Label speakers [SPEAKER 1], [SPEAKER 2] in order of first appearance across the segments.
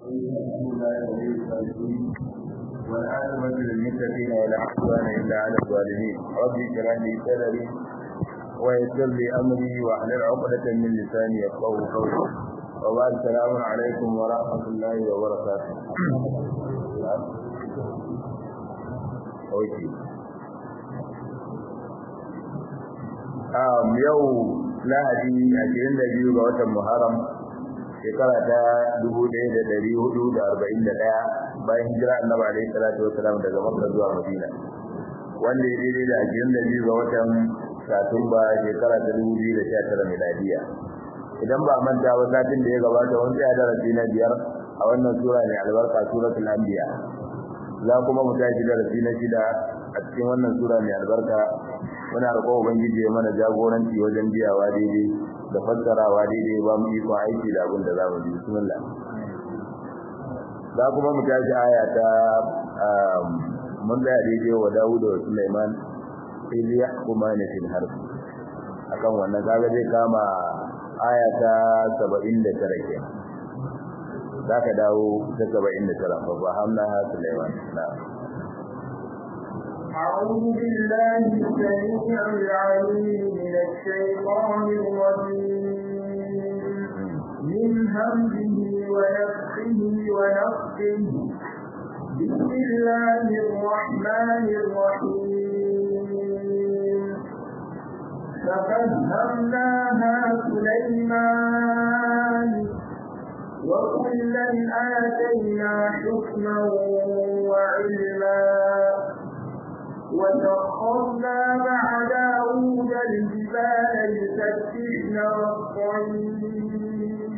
[SPEAKER 1] والعاقبة للمتقين ولا عدوان إلا على الظالمين رب اشرح لي صدري ويسر لي أمري واحلل عقدة من لساني يفقهوا قولي وبعد السلام عليكم ورحمة الله وبركاته أوكي yau lahadi ashirin da biyu ga watan muharram shekara ta dubu ɗaya da ɗari hudu da arba'in da ɗaya bayan hijira annabi alaihi salatu wasalam daga makka zuwa madina wanda ya daidai da ashirin da biyu ga watan satumba shekara ta dubu biyu da sha tara miladiya idan ba manta ba satin da ya gabata wani tsaya darasi na biyar a wannan sura mai albarka suratul anbiya za kuma mu tashi darasi na shida a cikin wannan sura mai albarka muna roƙon ubangiji ya mana jagoranci wajen biyawa daidai da fassarawa daidai ba mu iko aiki da abin da za mu ji bismillah za kuma mu tashi aya ta mun da daidai wa Dawud da Sulaiman ili yahkumani fil harb akan wannan kaga zai kama aya ta 79 kenan zaka dawo ta 79 fa fahamna Sulaiman na'am
[SPEAKER 2] أعوذ بالله السميع العليم من الشيطان الرجيم من همزه ونفخه ونفخه بسم الله الرحمن الرحيم ففهمناها سليمان وكلا آتينا حكما وعلما وسخرنا مع داود الجبال يسبحن والطير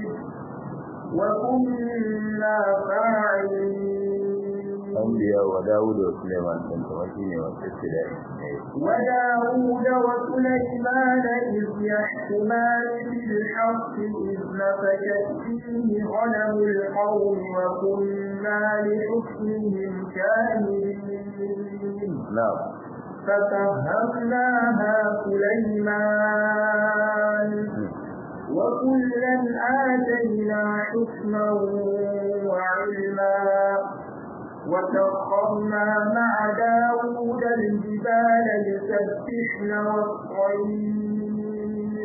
[SPEAKER 2] وكنا فاعلين
[SPEAKER 1] أنبياء وداود وسليمان كنت وكيني والابتداء
[SPEAKER 2] وداود وسليمان إذ يحكمان بالحق إذ نفشت فيه غنم القوم وكنا لحكمهم كاملين
[SPEAKER 1] نعم
[SPEAKER 2] ففهمناها سليمان وكلا آتينا حكما وعلما وسخرنا مع داود الجبال يسبحن والطير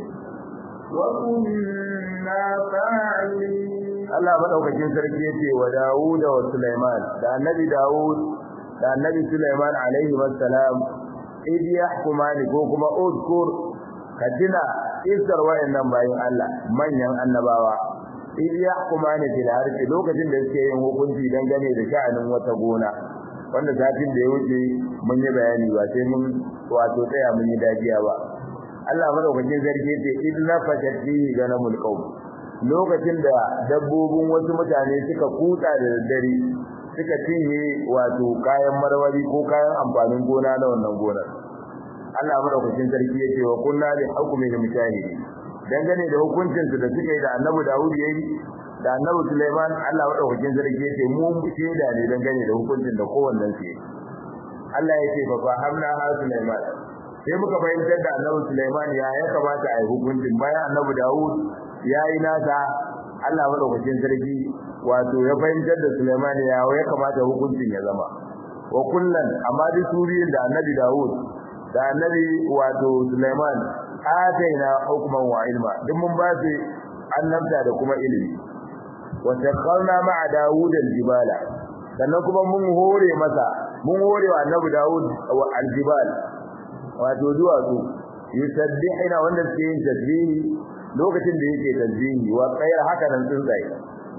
[SPEAKER 2] وكنا فاعلين
[SPEAKER 1] Allah madaukakin sarki yace wa Dawud wa Sulaiman da Annabi Dawud da Annabi Sulaiman alaihi wassalam idh yahkumani ko kuma udkur kadina isar wayannan bayin Allah manyan annabawa idh yahkumani fil harfi lokacin da suke yin hukunci dangane da sha'anin wata gona wanda zafin da ya wuce mun yi bayani ba sai mun wato tsaya mun yi dajiya ba Allah madaukakin sarki yace idh nafashat fihi ganamul qawm lokacin da dabbobin wasu mutane suka kutsa da daddare suka cinye wato kayan marmari ko kayan amfanin gona na wannan gonar Allah madaukakin sarki yake wa kunna li hukmi da mujahidi dangane da hukuncin su da suke da Annabi Dawud yayi da Annabi Sulaiman Allah madaukakin sarki yake mu shaida ne dangane da hukuncin da kowannen su Allah yake fa fahamna ha Sulaiman sai muka fahimtar da Annabi Sulaiman ya ya kamata a yi hukuncin bayan Annabi Dawud yayi nasa Allah madaukakin sarki wato ya fahimtar da Sulaiman ya ya kamata hukuncin ya zama wa kullan amma duk suriyin da Annabi Dawud da Annabi wato Sulaiman ataina hukman wa ilma duk mun ba su annabta da kuma ilimi wa sakharna ma'a Dawud al-jibala sannan kuma mun hore masa mun hore wa Annabi Dawud al-jibal wato duwatsu yusabbihuna wanda suke yin tasbihi lokacin da yake tasbihi wa tsayar haka nan tsuntsaye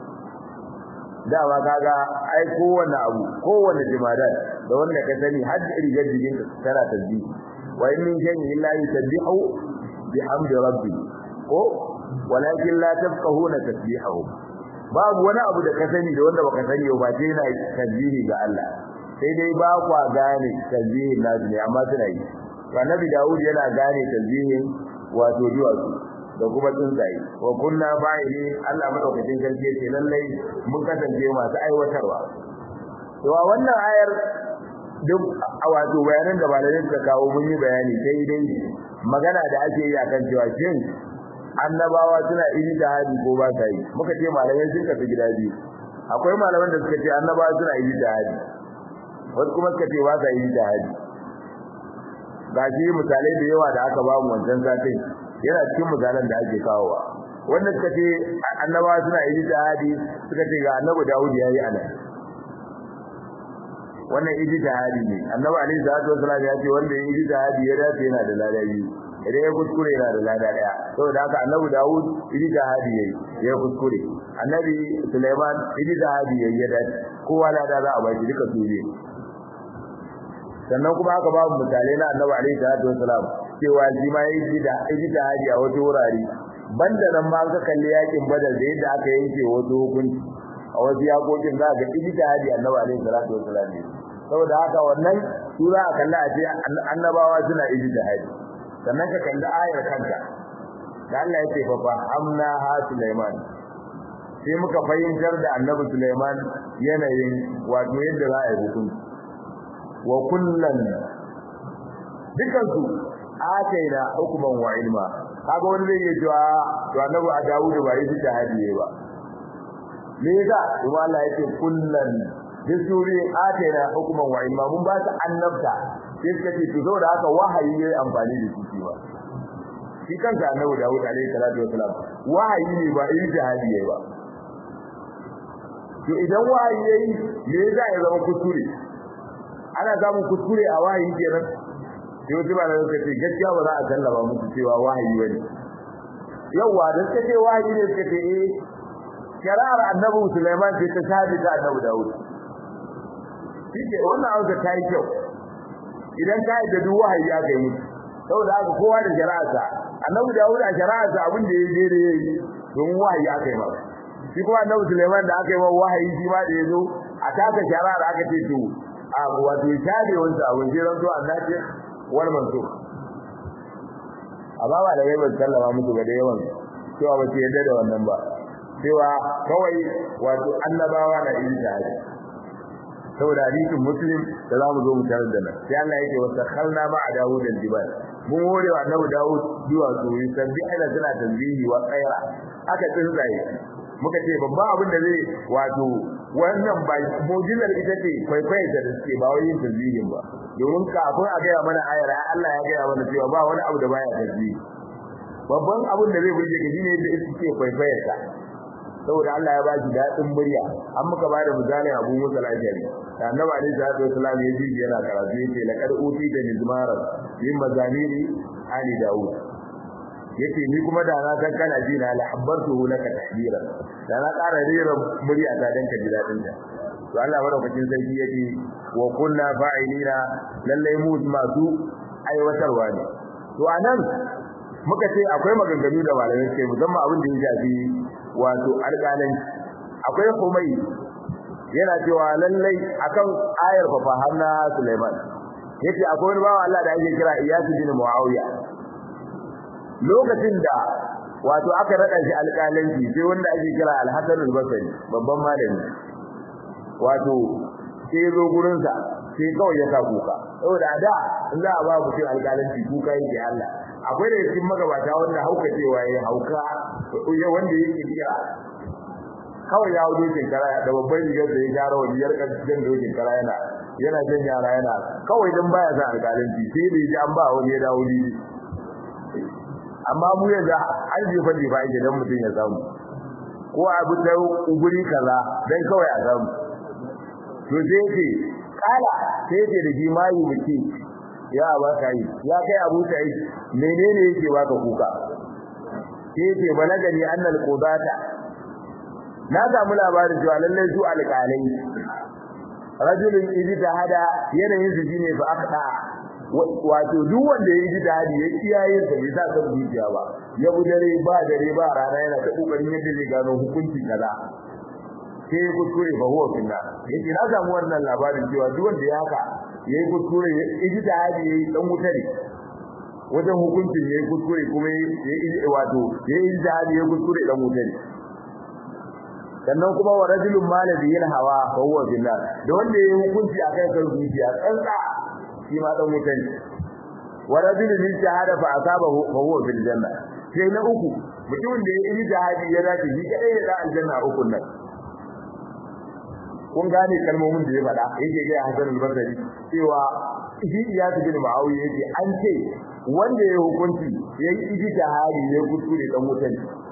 [SPEAKER 1] dama kaga ai kowanne abu kowanne jimadan da wanda ka sani har rigar jikin tana tasbihi wa in min shay'in illa yusabbihu bihamdi rabbi ko walakin la tafqahuna tasbihahu babu wani abu da ka sani da wanda baka sani ba sai yana tasbihi ga Allah sai dai ba kwa gane tasbihin nasu ne amma suna yi annabi Dawud yana gane tasbihin wato duwatsu da kuma tsuntsaye wa kunna fa'ili Allah madaukakin sarki ce lallai mun kasance masu aiwatarwa to a wannan ayar duk wato bayanan da malamai suka kawo mun yi bayani sai dai magana da ake yi akan cewa shin annabawa suna ijtihadi ko ba sa yi muka ce malamai sun kafi gida biyu akwai malaman da suka ce annabawa suna yi jihadi wasu kuma suka ce ba sa yi jihadi ga shi misalai da yawa da aka bamu wancan satin yana cikin misalan da ake kawowa wanda suka ce annabawa suna yi jihadi suka ce ga annabi Dawud ya yi anan wannan ijtihadi ne annabi alaihi salatu wasallam ya ce wanda ya yi ijtihadi ya dace yana da lada biyu idan ya kuskure yana da lada daya saboda haka annabi Dawud ijtihadi yayi ya kuskure annabi Sulaiman ijtihadi yayi ya dace kowa lada za a baki duka su ne sannan kuma aka babu misalai na annabi alaihi salatu wasallam cewa shi ma yayi ijtihadi a wata wurare banda nan ma ka kalli yakin badar da yadda aka yanke wasu hukunci a wasu yakokin za ga ijtihadi annabi alaihi salatu wasallam ne saboda haka wannan su za a kalla a ce annabawa suna ijtihadi sannan ka kalli ayar kanta da Allah ya ce fa fa amna ha Sulaiman sai muka fahimtar da annabi Sulaiman yanayin wato yadda za a yi hukunci wa kullan dukansu ataina hukuman wa ilma kaga wani zai yi cewa to annabi a Dawud ba yi jihadi ba me yasa kuma Allah yake kullan bisuri ataina hukuman wa ilma mun ba ta annabta sai suka ce to saboda haka wahayi yayi amfani da shi ba shi kanka annabi Dawud alaihi salatu wasalam wahayi ne ba yi jihadi ba to idan wahayi yayi me yasa ya zama kuskure ana samun kuskure a wahayi kenan yau ba da suka ce gaskiya ba za a sallama musu cewa wahayi bane yawa da suka ce wahayi ne suka ce eh shari'ar annabi Sulaiman ce ta shafi ta annabi Dawud shike wannan auka ta yi kyau idan ka yi da duk wahayi aka yi musu saboda haka kowa da shari'arsa annabi Dawud a shari'arsa abin da ya je da yayi don wahayi aka yi masa shi kuma annabi Sulaiman da aka yi masa wahayi shi ma da ya zo a taka shari'ar aka ce to a wato shafe wansa abin jiran to annabi wal mansur amma ba da yayin sallama musu ga da yawan cewa ba su yadda da wannan ba cewa kawai wato annabawa na yin jihadi saboda hadisin muslim da za mu zo mu tarar da nan sai Allah yake wasa khalna ma a Dawud al-jibal mun hore wa annabi Dawud zuwa su yi sabbi ana suna tasbihi wa khaira aka tsinzaye muka ce babban abin da zai wato wannan ba mu'jizar ita ce kwaikwayon da suke ba wai yin tasbihin ba domin kafin a gaya mana ayar Allah ya gaya mana cewa ba wani abu da baya tasbihi babban abin da zai burge ka shine yadda suke kwaikwayar ka saboda Allah ya ba shi daɗin murya an muka ba da misalin Abu Musa al-Ashari da Annabi alaihi salatu wasallam ya ji yana karatu yace laqad utita mizmara min mazamiri ali Dawud yace ni kuma da na san kana ji na lahabbartuhu laka tahdiran da na ƙara rera murya ta dan ka ji daɗin ta to Allah madaukakin sarki yace wa kunna fa'ilina lalle mu masu aiwatarwa ne to anan muka ce akwai maganganu da malamai suke musamman abin da ya shafi wato alƙalan akwai kumai yana cewa lallai akan ayar fa na Sulaiman yace akwai wani bawa Allah da ake kira Iyas bin Muawiya lokacin da wato aka rada shi alƙalanci sai wanda ake kira Al-Hasan al-Basri babban malami wato sai zo gurin sa sai kawai ya sa kuka saboda da in za a ba mutum alƙalanci kuka yake Allah akwai da cikin magabata wanda hauka cewa yayi hauka wanda yake biya kawai ya wuce shekara da babban rigar da ya gyara wani yarka jan da yake kara yana yana jan yara yana kawai dan baya sa alƙalanci sai da ji an ba wani ya dawo ni amma mu yanzu an je fa ba yake dan mutum ya samu ko abu da guri kaza dan kawai a samu to sai yake kala sai yake da jima'i muke ya ba ka yi ya kai abu ta yi menene yake baka kuka sai yake balagani annal qudata na samu labarin cewa lallai su alƙalai rajulun ijtihada yanayin su shine fa akta wato duk wanda ya ijtihadi ya kiyaye sa bai sa san zuciya ba ya dare ba dare ba rana yana ta kokarin yadda zai gano hukuncin kaza sai ya kuskure fa huwa finna yake na samu wannan labarin cewa duk wanda ya haka yayi kuskure ijtihadi yayi dan wuta ne wajen hukuncin yayi kuskure kuma yayi wato yayi ijtihadi yayi kuskure dan wuta ne sannan kuma wa rajulun malabi yin hawa fa huwa billah da wanda yayi hukunci akan kan zuciya tsantsa shi ma dan wutan wa rajulun min shahada fa asabahu fa huwa bil janna sai na uku mutumin da yayi jihadi ya dace shi kadai ya da aljanna uku nan kun gane kalmomin da ya faɗa yake ga Hassan al-Basri cewa shi ya tafi da Muawiya yake an ce wanda ya hukunci yayi ijtihadi ya kuskure dan wutan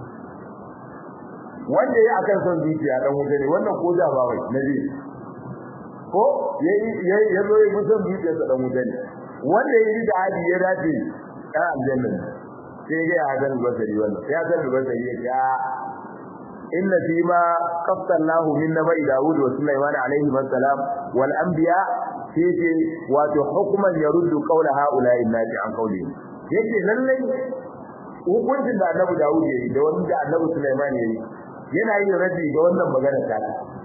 [SPEAKER 1] wanda ya akan son zuciya dan wuta ne wannan ko da ba wai nabi ko yayi yayi yazo ya musan zuciya dan wuta ne wanda yayi da hadi ya dace dan aljanna sai ga ya ga basari wannan ya ga basari ya ce inna fi ma qafta Allahu min nabi Dawud wa Sulaiman alayhi wassalam wal anbiya sai ce wato hukman yaruddu qawla haula innati an qawli yake lallai hukuncin da Annabi Dawud yayi da wanda Annabi Sulaiman yayi yana yin rabi ga wannan magana ta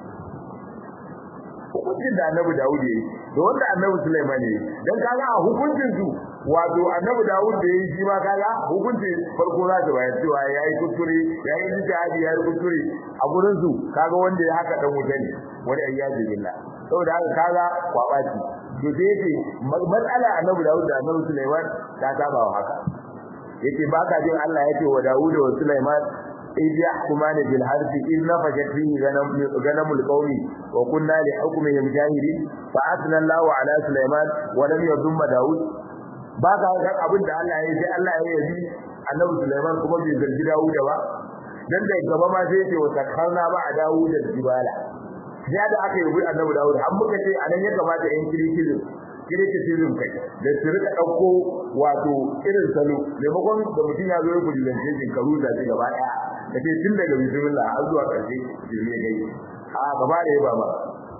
[SPEAKER 1] hukuncin da Annabi Dawud yayi da wanda Annabi Sulaiman yayi dan kaga a hukuncin su wato Annabi Dawud da yayi shi ma kaga hukunci farko za ta bayar cewa yayi kuskure yayi jihadi yayi kuskure a gurin su kaga wanda ya haka dan wuta ne wani ayyaji billah saboda haka kaga kwabaci to da yake matsala Annabi Dawud da Annabi Sulaiman ta saba wa haka yake baka jin Allah yake wa Dawud wa Sulaiman إذ يحكمان بالحرث إذ نفشت فيه غنم القوم وكنا لحكمهم جاهلين فأثنى الله على سليمان ولم يضم داود baka ga abin da Allah ya yi sai Allah ya yi Annabi Sulaiman kuma bai zargi Dawud ba dan da gaba ma sai ce wa takarna ba a Dawud da jibala ya da aka yi Annabi Dawud an muka ce anan ya kamata in kirkiri kirkiri kai da su rika dauko wato irin salo maimakon da mutum ya zo ya gudunce shi karu da shi gaba daya kace tun daga bismillah har zuwa karshe jirme gai a gaba da yaba ba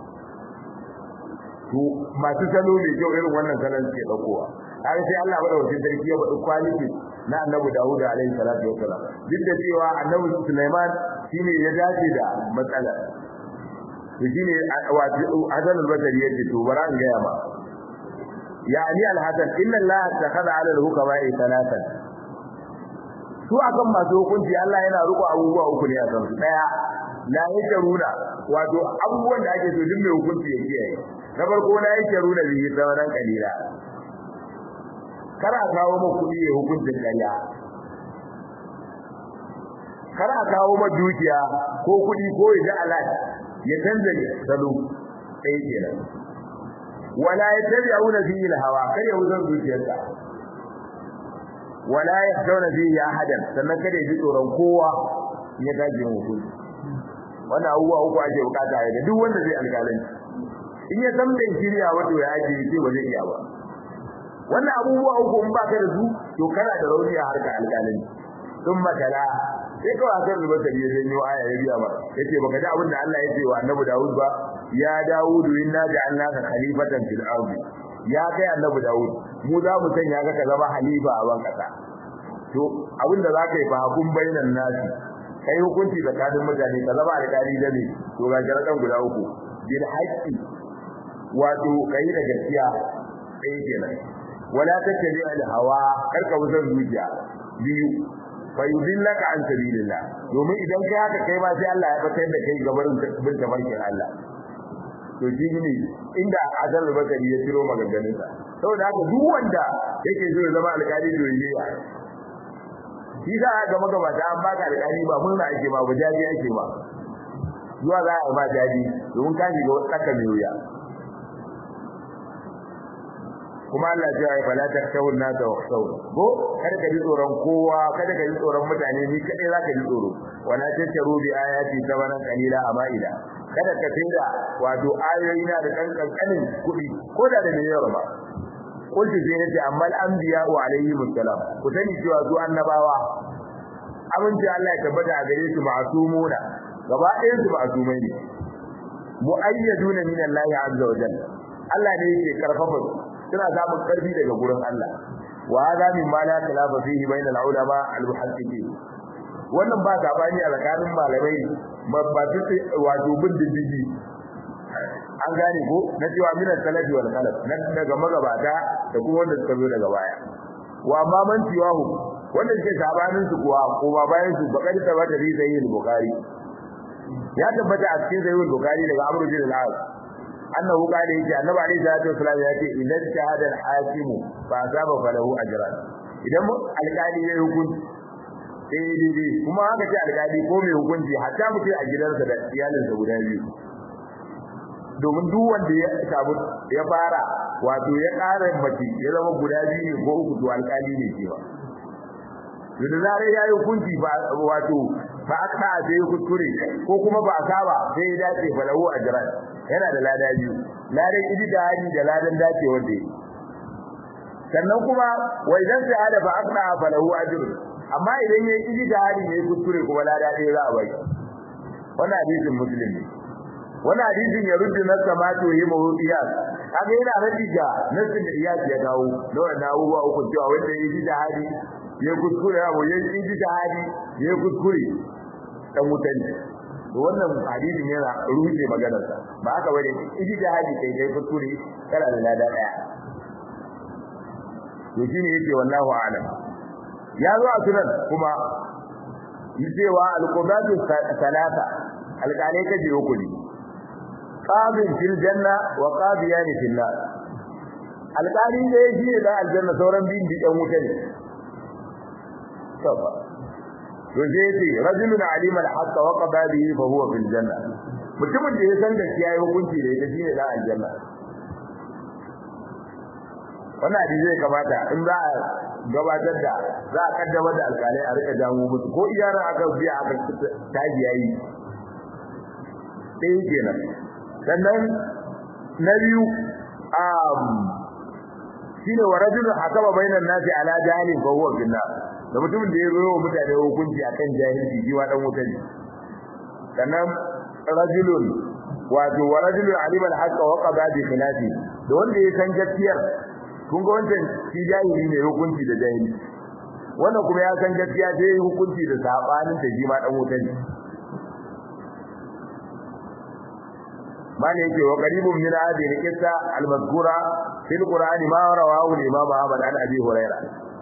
[SPEAKER 1] to masu salo ne kyau irin wannan salon suke daukowa har sai Allah bada wasu sarki ya bada quality na Annabi Dawud alaihi salatu wassalam duk da cewa Annabi Sulaiman shine ya dace da matsala to shine wato Hasan al-Basri yace to bara an gaya ma yani al-Hasan inna Allah takhadha ala al-hukama'i thalathan su akan masu hukunci Allah yana riko abubuwa uku ne a kan su daya la yake runa wato abubuwan da ake so duk mai hukunci ya kiyaye na farko la yake runa bihi sauran kalila kara kawo ma kudi ya hukuncin ƙarya kara kawo ma dukiya ko kudi ko ya alat ya canza salo sai kenan wala yattabi'una fihi al-hawa kar ya wuzan dukiyarsa wala yakhshawna fihi ahadan sannan kada ya ji tsoron kowa ya dace mu hukunci wannan abubuwa uku ake bukata ya duk wanda zai alƙalanci in ya san bai shirya wato ya ake ce ba zai iya ba wannan abubuwa uku in baka da su to kana da rauni a harkar alƙalanci sun makala sai kawai akan rubar da ya janyo aya ya biya ba yace baka ji abin da Allah ya ce wa Annabi Dawud ba ya Dawud inna ja'alnaka khalifatan fil ardi ya kai Annabi Dawud mu za mu sanya ka ka zama halifa a ban kasa to abin da zaka yi fa hakun bainan nasi kai hukunci tsakanin mutane ka zama alƙali da ne to ga jaradan guda uku bil haqqi wato kai da gaskiya sai kenan wala tattabi al hawa karka wuzar zuciya biyu fa yudillaka an sabilillah domin idan kai haka kai ma sai Allah ya fitar da kai gabarin bin tabarkin Allah to shi ne inda azal bakari ya tiro maganganun sa saboda haka duk wanda yake so ya zama alƙali to yayi shi za a ga magabata an baka alƙali ba murna ake ba ba jaji ake ba zuwa za a ba jaji domin ka shiga tsaka mai wuya kuma Allah ya yi fala takshawun nasa wa khshawun ko kada ka ji tsoron kowa kada ka ji tsoron mutane ni kadai zaka ji tsoro wala tasharu bi ayati sabana qalila amaida kada ka tinda wato ayoyi na da kankanin kudi ko da da yawa ba kullu sai nace amma al-anbiya wa alayhi musallam ku sani cewa su annabawa abinci Allah ya tabbata a gare su ma'sumuna gaba ɗayan su ma'sumai ne mu'ayyaduna min Allah azza wa jalla Allah ne yake karfafa su suna samun karfi daga gurin Allah wa hada min ma la khilafa fihi bainal ulama al muhaddiqin wannan ba gabani a tsakanin malamai ba su wato bin diddigi an gane ko na cewa min salafi wal khalaf na daga magabata da kuma wanda suka zo daga baya wa amma man tiwahu wanda suke sabanin su kuwa ko ba bayan su bakar ta bata bi sahih bukhari ya tabbata a cikin sahih bukhari daga amru bin al-as annahu qala yake annabi alayhi salatu wasallam yace idan shahada al-hakim fa azaba falahu ajran idan alƙali ya hukunci sai dai kuma haka ce alƙali ko mai hukunci hatta mutum a gidansa da iyalinsa guda biyu domin duk wanda ya samu ya fara wato ya ƙara mace ya zama guda biyu ne ko uku to alƙali ne cewa to da zare ya yi hukunci ba wato ba aka sai ya kuskure ko kuma ba a saba sai ya dace fa lahu ajran yana da lada biyu ladan ijtihadi da ladan dace wanda yi sannan kuma wa idan sai hada fa aka fa lahu ajrun amma idan yayi ijtihadi ne kuskure kuma lada ɗaya za a bai wannan hadisin muslim ne wannan hadisin ya rubuta na samatu yi mawudiya kaga yana rabi ga nasin da iyaki ya dawo da wannan abubuwa uku cewa wanda yayi ijtihadi ya kuskure abu ya yi ijtihadi ya kuskure dan mutanci to wannan hadisin yana rubuce maganar sa ba haka bane ijtihadi kai kai kuskure kana da lada daya to shine yake wallahu a'lam ya zo a sunan kuma cewa al-qudatu salata alƙalai kaje uku ne qadin fil janna wa qadiyan fil nar alƙali da yake ne da aljanna sauran bin bi dan wuta ne safa to sai ce rajulun alima al-haqq wa qada bihi fa huwa fil janna mutumin da ya san gaskiya yayi hukunci da ita shine da aljanna wannan hadisi zai kamata in za a gabatar da za a kaddamar da alƙalai a rika jawo musu ko iyaran aka biya aka taji yayi ɗaya kenan sannan na biyu um shine wa rajulun hakama bainan nasi ala jahilin fa huwa fil nar da mutumin da ya zo wa mutane hukunci akan jahilci shi wa dan wuta ne sannan rajulun wato wa rajulun alima al-haqqa wa qada bi khilafi da wanda ya san gaskiyar kun ga wancan shi jahili ne hukunci da jahili wannan kuma ya san gaskiya sai hukunci da sabanin da shi ma dan wuta ne mane yake wa qaribun min hadhihi al-qissa al-mazkura fil qur'ani ma rawahu al-imam Ahmad an Abi Huraira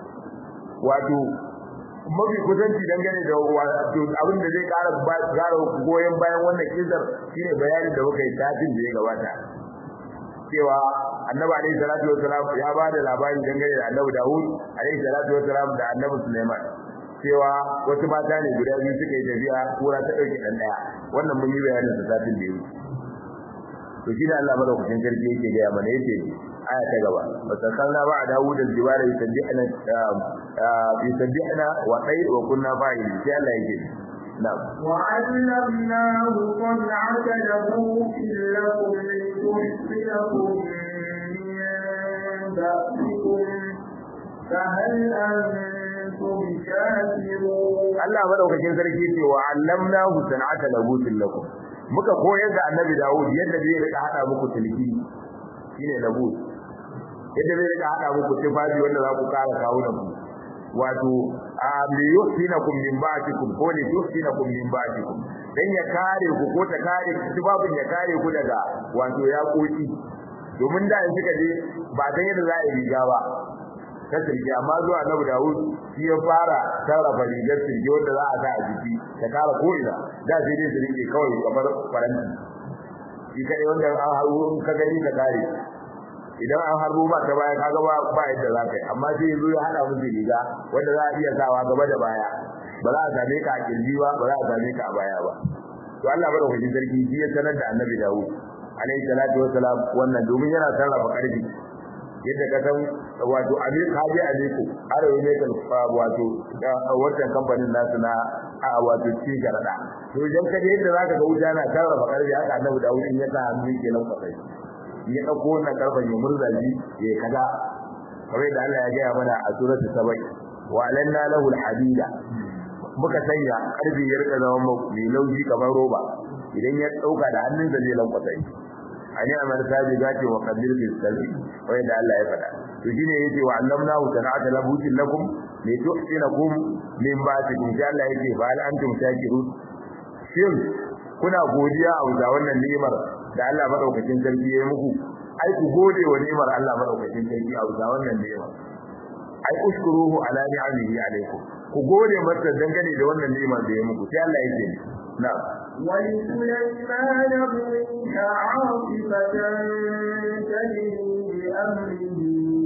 [SPEAKER 1] wato mafi kusanci dangane da wato abin da zai ƙara ƙara goyen bayan wannan kissar shine bayanin da muka yi tafin da ya gabata cewa annabi alayhi salatu wassalam ya ba da labari dangane da annabi Dawud alayhi salatu wassalam da annabi Sulaiman cewa wasu mata ne guda biyu suka yi tafiya kura ta dauke dan daya wannan mun yi bayanin sa satin da yake to shi da Allah madaukakin sarki yake ga mana yace aya ta gaba wasakalna ba Dawud al-jibala yusabbihna yusabbihna wa tayr wa kunna fa'ilin sai Allah yake نعم
[SPEAKER 2] وعلمناه صنعة لبوس لكم لتحصنكم من بأسكم فهل أنتم شاكرون
[SPEAKER 1] Allah madaukakin sarki ce wa allamnahu san'ata labusin lakum muka koyar da annabi Dawud yadda zai rika hada muku tilki shine labus yadda zai rika hada muku tufafi wanda za ku kara kawo da ku wato li yuhsinakum min ba'dikum ko li yuhsinakum min ba'dikum dan ya kare ku ko ta kare tubabin ya kare ku daga wato ya koki domin da in suka je ba dan yadda za a riga ba ta sirge amma zuwa Annabi Dawud shi ya fara sarrafa rigar sirge wanda za a sa a jiki ta kare ko ina da sai dai su rike kawai kamar faranti shi kai wanda an haru ka gani ka kare idan an harbo ba ta baya kaga ba ba yadda za ka yi amma sai yazo ya hada musu riga wanda za a iya sawa gaba da baya ba za a same ka a kirji ba ba za a same ka a baya ba to Allah madaukakin sarki shi ya sanar da Annabi Dawud alayhi salatu wassalam wannan domin yana sarrafa karfi yadda ka san wato Amir Kaji Aliko Arawa ne kan wato wannan kamfanin nasu na a wato ci garada to idan ka je yadda zaka ga wuta na sarrafa karfi haka Annabi Dawud in ya sa hannu kenan kwatsai ya dauko wannan karfan ya murza shi ya kaza kamar da Allah ya gaya mana a suratul sabai wa alanna lahu alhadida muka sanya karfi ya rika zama mai laushi kamar roba idan ya dauka da hannunsa zai lankwasa shi ani amal sabi gati wa qadir bil salbi wai da Allah ya faɗa to shine yace wa allamnahu sana'ata labutin lakum li tuhsinakum min ba'dikum sai Allah yake fa hal antum shakirun shin kuna godiya a wuta wannan ni'imar da Allah madaukakin sarki ya yi muku ai ku gode wa ni'imar Allah madaukakin sarki a wuta wannan ni'imar ai ushkuruhu ala ni'amihi alaikum ku gode masa dangane da wannan ni'imar da ya muku sai Allah yake na
[SPEAKER 2] ولسليمان الريح عاصفة تجري بأمره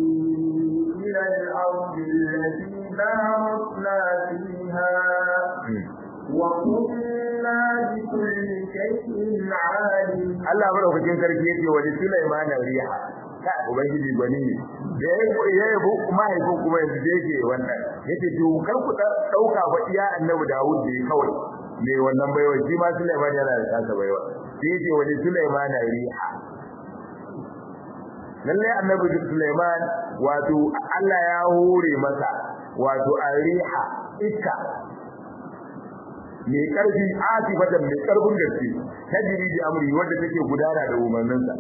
[SPEAKER 2] إلى الأرض التي باركنا فيها وكنا بكل شيء عالم
[SPEAKER 1] Allah madaukakin sarki yake wa Sulaiman riha ka ubangiji gwani ne da ya yi mahaifin kuma yanzu da yake wannan yace to kar ku dauka ba iya annabi Dawud da kawai mai wannan baiwa shi ma Sulaiman yana da tasa baiwa sai yace wa Sulaiman riha lalle annabi Sulaiman wato Allah ya hore masa wato ariha iska mai karfi asifatan mai karfin gaske tajiri da amri wanda take gudana da umarninsa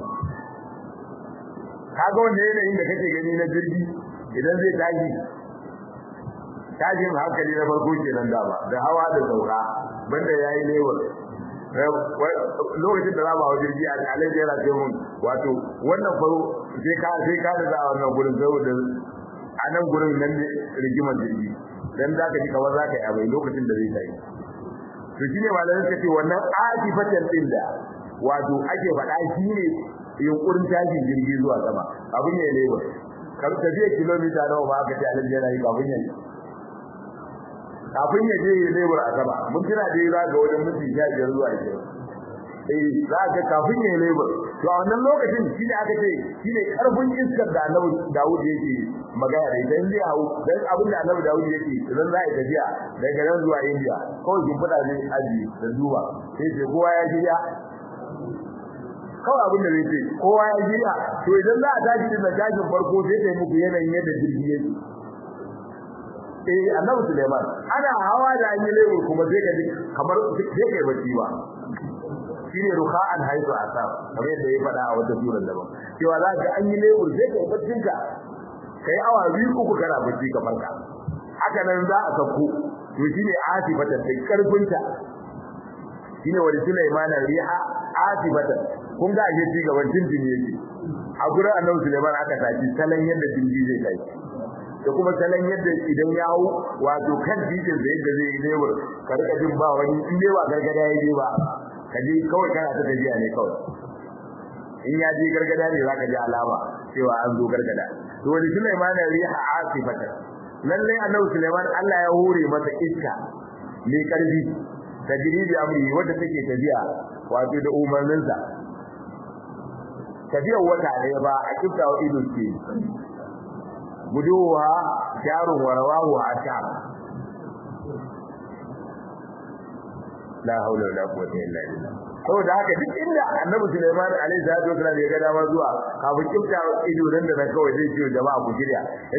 [SPEAKER 1] kaga wanda yanayin da kake gani na jirgi idan zai tashi tashin hankali na farko kenan dama da hawa da sauka banda yayi lewar lokacin da za mu hawa jirgi a alaji yana ce mun wato wannan faro sai ka sai ka da a wannan gurin saboda a nan gurin nan ne rigimar jirgi dan za ka ji kamar za ka yi abai lokacin da zai tashi to shine malamin ka ce wannan ajifatan din da wato ake faɗa shine yunkurin tashin jirgi zuwa sama abin ya lebo kar tafiya kilomita nawa ba aka ce alaji yana yi kafin ya kafin ya je lebur a sama mun tana dai za ga wajen mutum sha biyar zuwa biyar eh za ga kafin ya lebur to a wannan lokacin shi ne aka ce shi ne karfin iskar da annabi Dawud yake magana da idan zai hau dan abin da annabi Dawud yake idan za a yi tafiya daga nan zuwa India kawai kin fada ne aji da duba sai ce kowa ya shirya kawai abin da zai ce kowa ya shirya to idan za a tashi din tashin farko sai ta yi muku yanayin yadda jirgi yake eh annabi Sulaiman ana hawa da an yi lewu kuma sai ka ji kamar sai kai bacci ba shine ruha'an haizu asab kamar yadda ya faɗa a wata surar daban cewa za ka an yi lewu sai kai baccin ka kai awa biyu uku kana bacci ka farka haka nan za a sauko to shine asifatan da karfin ta shine wani Sulaiman riha asifatan kun ga ake ci gaban jinjin yake a gurin annabi Sulaiman aka tafi salon yadda jinji zai kai da kuma salon yadda idan ya hau wato kan titin da yadda zai yi lebur ka rika jin ba wani in dai ba gargada ya je ba ka je kawai kana ta tafiya ne kawai in ya je gargada ne za ka ji alama cewa an zo gargada to wani Sulaiman riha asifata lalle annabi Sulaiman Allah ya hore masa iska mai karfi tajribi amri wanda take tafiya wato da umarninsa tafiyar wata ɗaya ba a kiftawa ido ce guduwa jarun warawahu ashab la haula wala quwwata illa billah saboda haka duk inda annabi Sulaiman alaihi salatu wasallam ya ga dama zuwa kafin kifta ido nan da nan kawai zai ce jama'a ku shirya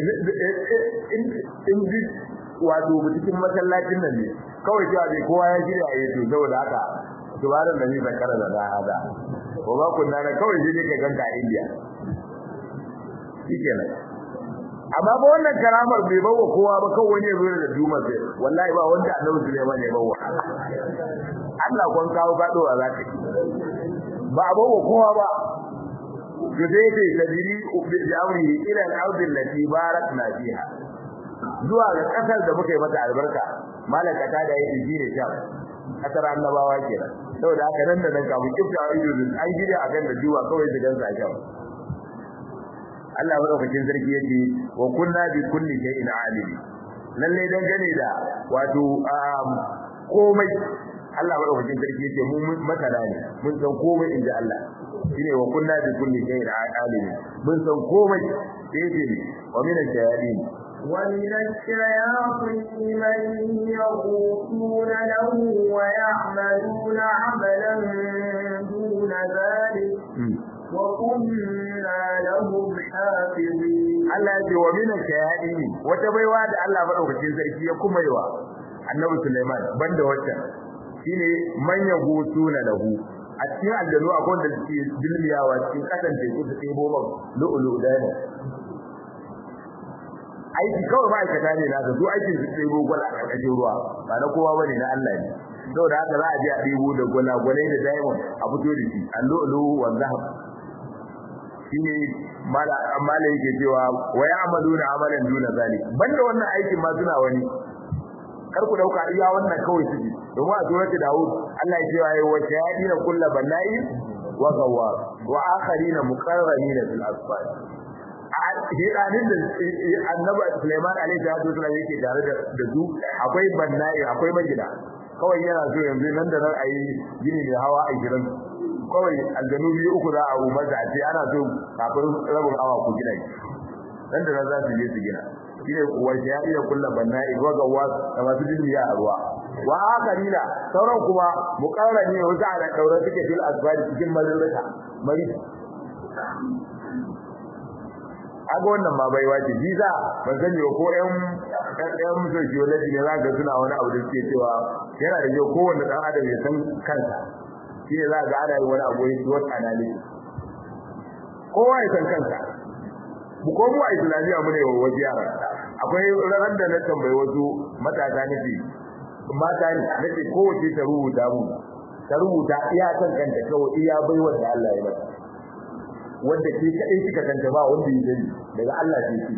[SPEAKER 1] in ji wato cikin masallacin nan ne kawai cewa dai kowa ya shirya a yato saboda haka tubaran da ni zakara da hada ko ba kunna na kawai shi ne ka ganka a India shikenan amma ba wannan karamar bai bawa kowa ba kawai wani ya zo da duma sai wallahi ba wanda Annabi Sulaiman ya bawa Allah kon kawo gado a zaka ba bawa kowa ba to dai dai tadiri bi amri ila al-ard allati barakna fiha zuwa ga kasar da muka yi mata albarka malaka ta da yake shine sham kasar annabawa kenan saboda haka nan da nan kafin kifta ido an gida akan da duwa kawai da gansa a sham Allah madaukakin sarki yace wa kunna bi kulli shay'in alim lalle dan gane da wato komai Allah madaukakin sarki yace mu masana ne mun san komai inda Allah shine wa kunna bi kulli shay'in alim mun san komai yace wa min al-shayatin
[SPEAKER 2] ومن الشياطين من يغوصون له ويعملون عملا دون ذلك وكنا لهم حافظين
[SPEAKER 1] Allah ya ce wa min al-shayatin wata baiwa da Allah madaukakin sarki ya kuma yiwa Annabi Sulaiman banda wacce shine man yagusuna lahu a cikin aljanu akwai da suke dilmiyawa cikin kasan teku su ɗebo man lu'ulu da ne aiki kawai ma'aikata ne na su aikin su ɗebo gwala a ƙarƙashin ruwa ba na kowa bane na Allah ne saboda haka za a je a ɗebo da gwalagwalai da diamond a fito da shi allu'ulu wa zahab shine mala mala yake cewa wa ya'maluna amalan duna zalik banda wannan aikin ma suna wani kar ku dauka iya wannan kawai suke domin a surati Dawud Allah ya ce wa wa shayadina kullu banai wa gawar wa akharina muqarranina fil asfar a hiranin da annabi Sulaiman alaihi salatu wasallam yake tare da su akwai banai akwai magida kawai yana so yanzu nan da nan ayi gini mai hawa a gidan kawai aljanu biyu uku za a umarta a ce ana so kafin rabin awa ku gina shi dan da za su je su gina shine wace ya iya kulla banna igwa ga wa da masu dilmiya a ruwa wa akarina sauran kuma muqarrani wata da daura suke fil asbari cikin mazurrata mari aga wannan ma baiwa ce jiza ban sani ba ko ƴan ƴan sociology ne zaka suna wani abu da suke cewa yana da yau kowanne dan adam ya san kansa shi ne za ga ana yin wani abu ya SWOT analysis kowa ya san kansa mu ko mu a islamiyya mu ne wa wasu yara akwai ranar da na tambayi wasu matasa nake mata ne nake kowace ta rubuta mu ta rubuta iya kan kanta kawai iya baiwar da Allah ya mata wanda ke kadai kika kanta ba wanda ya sani daga Allah ce shi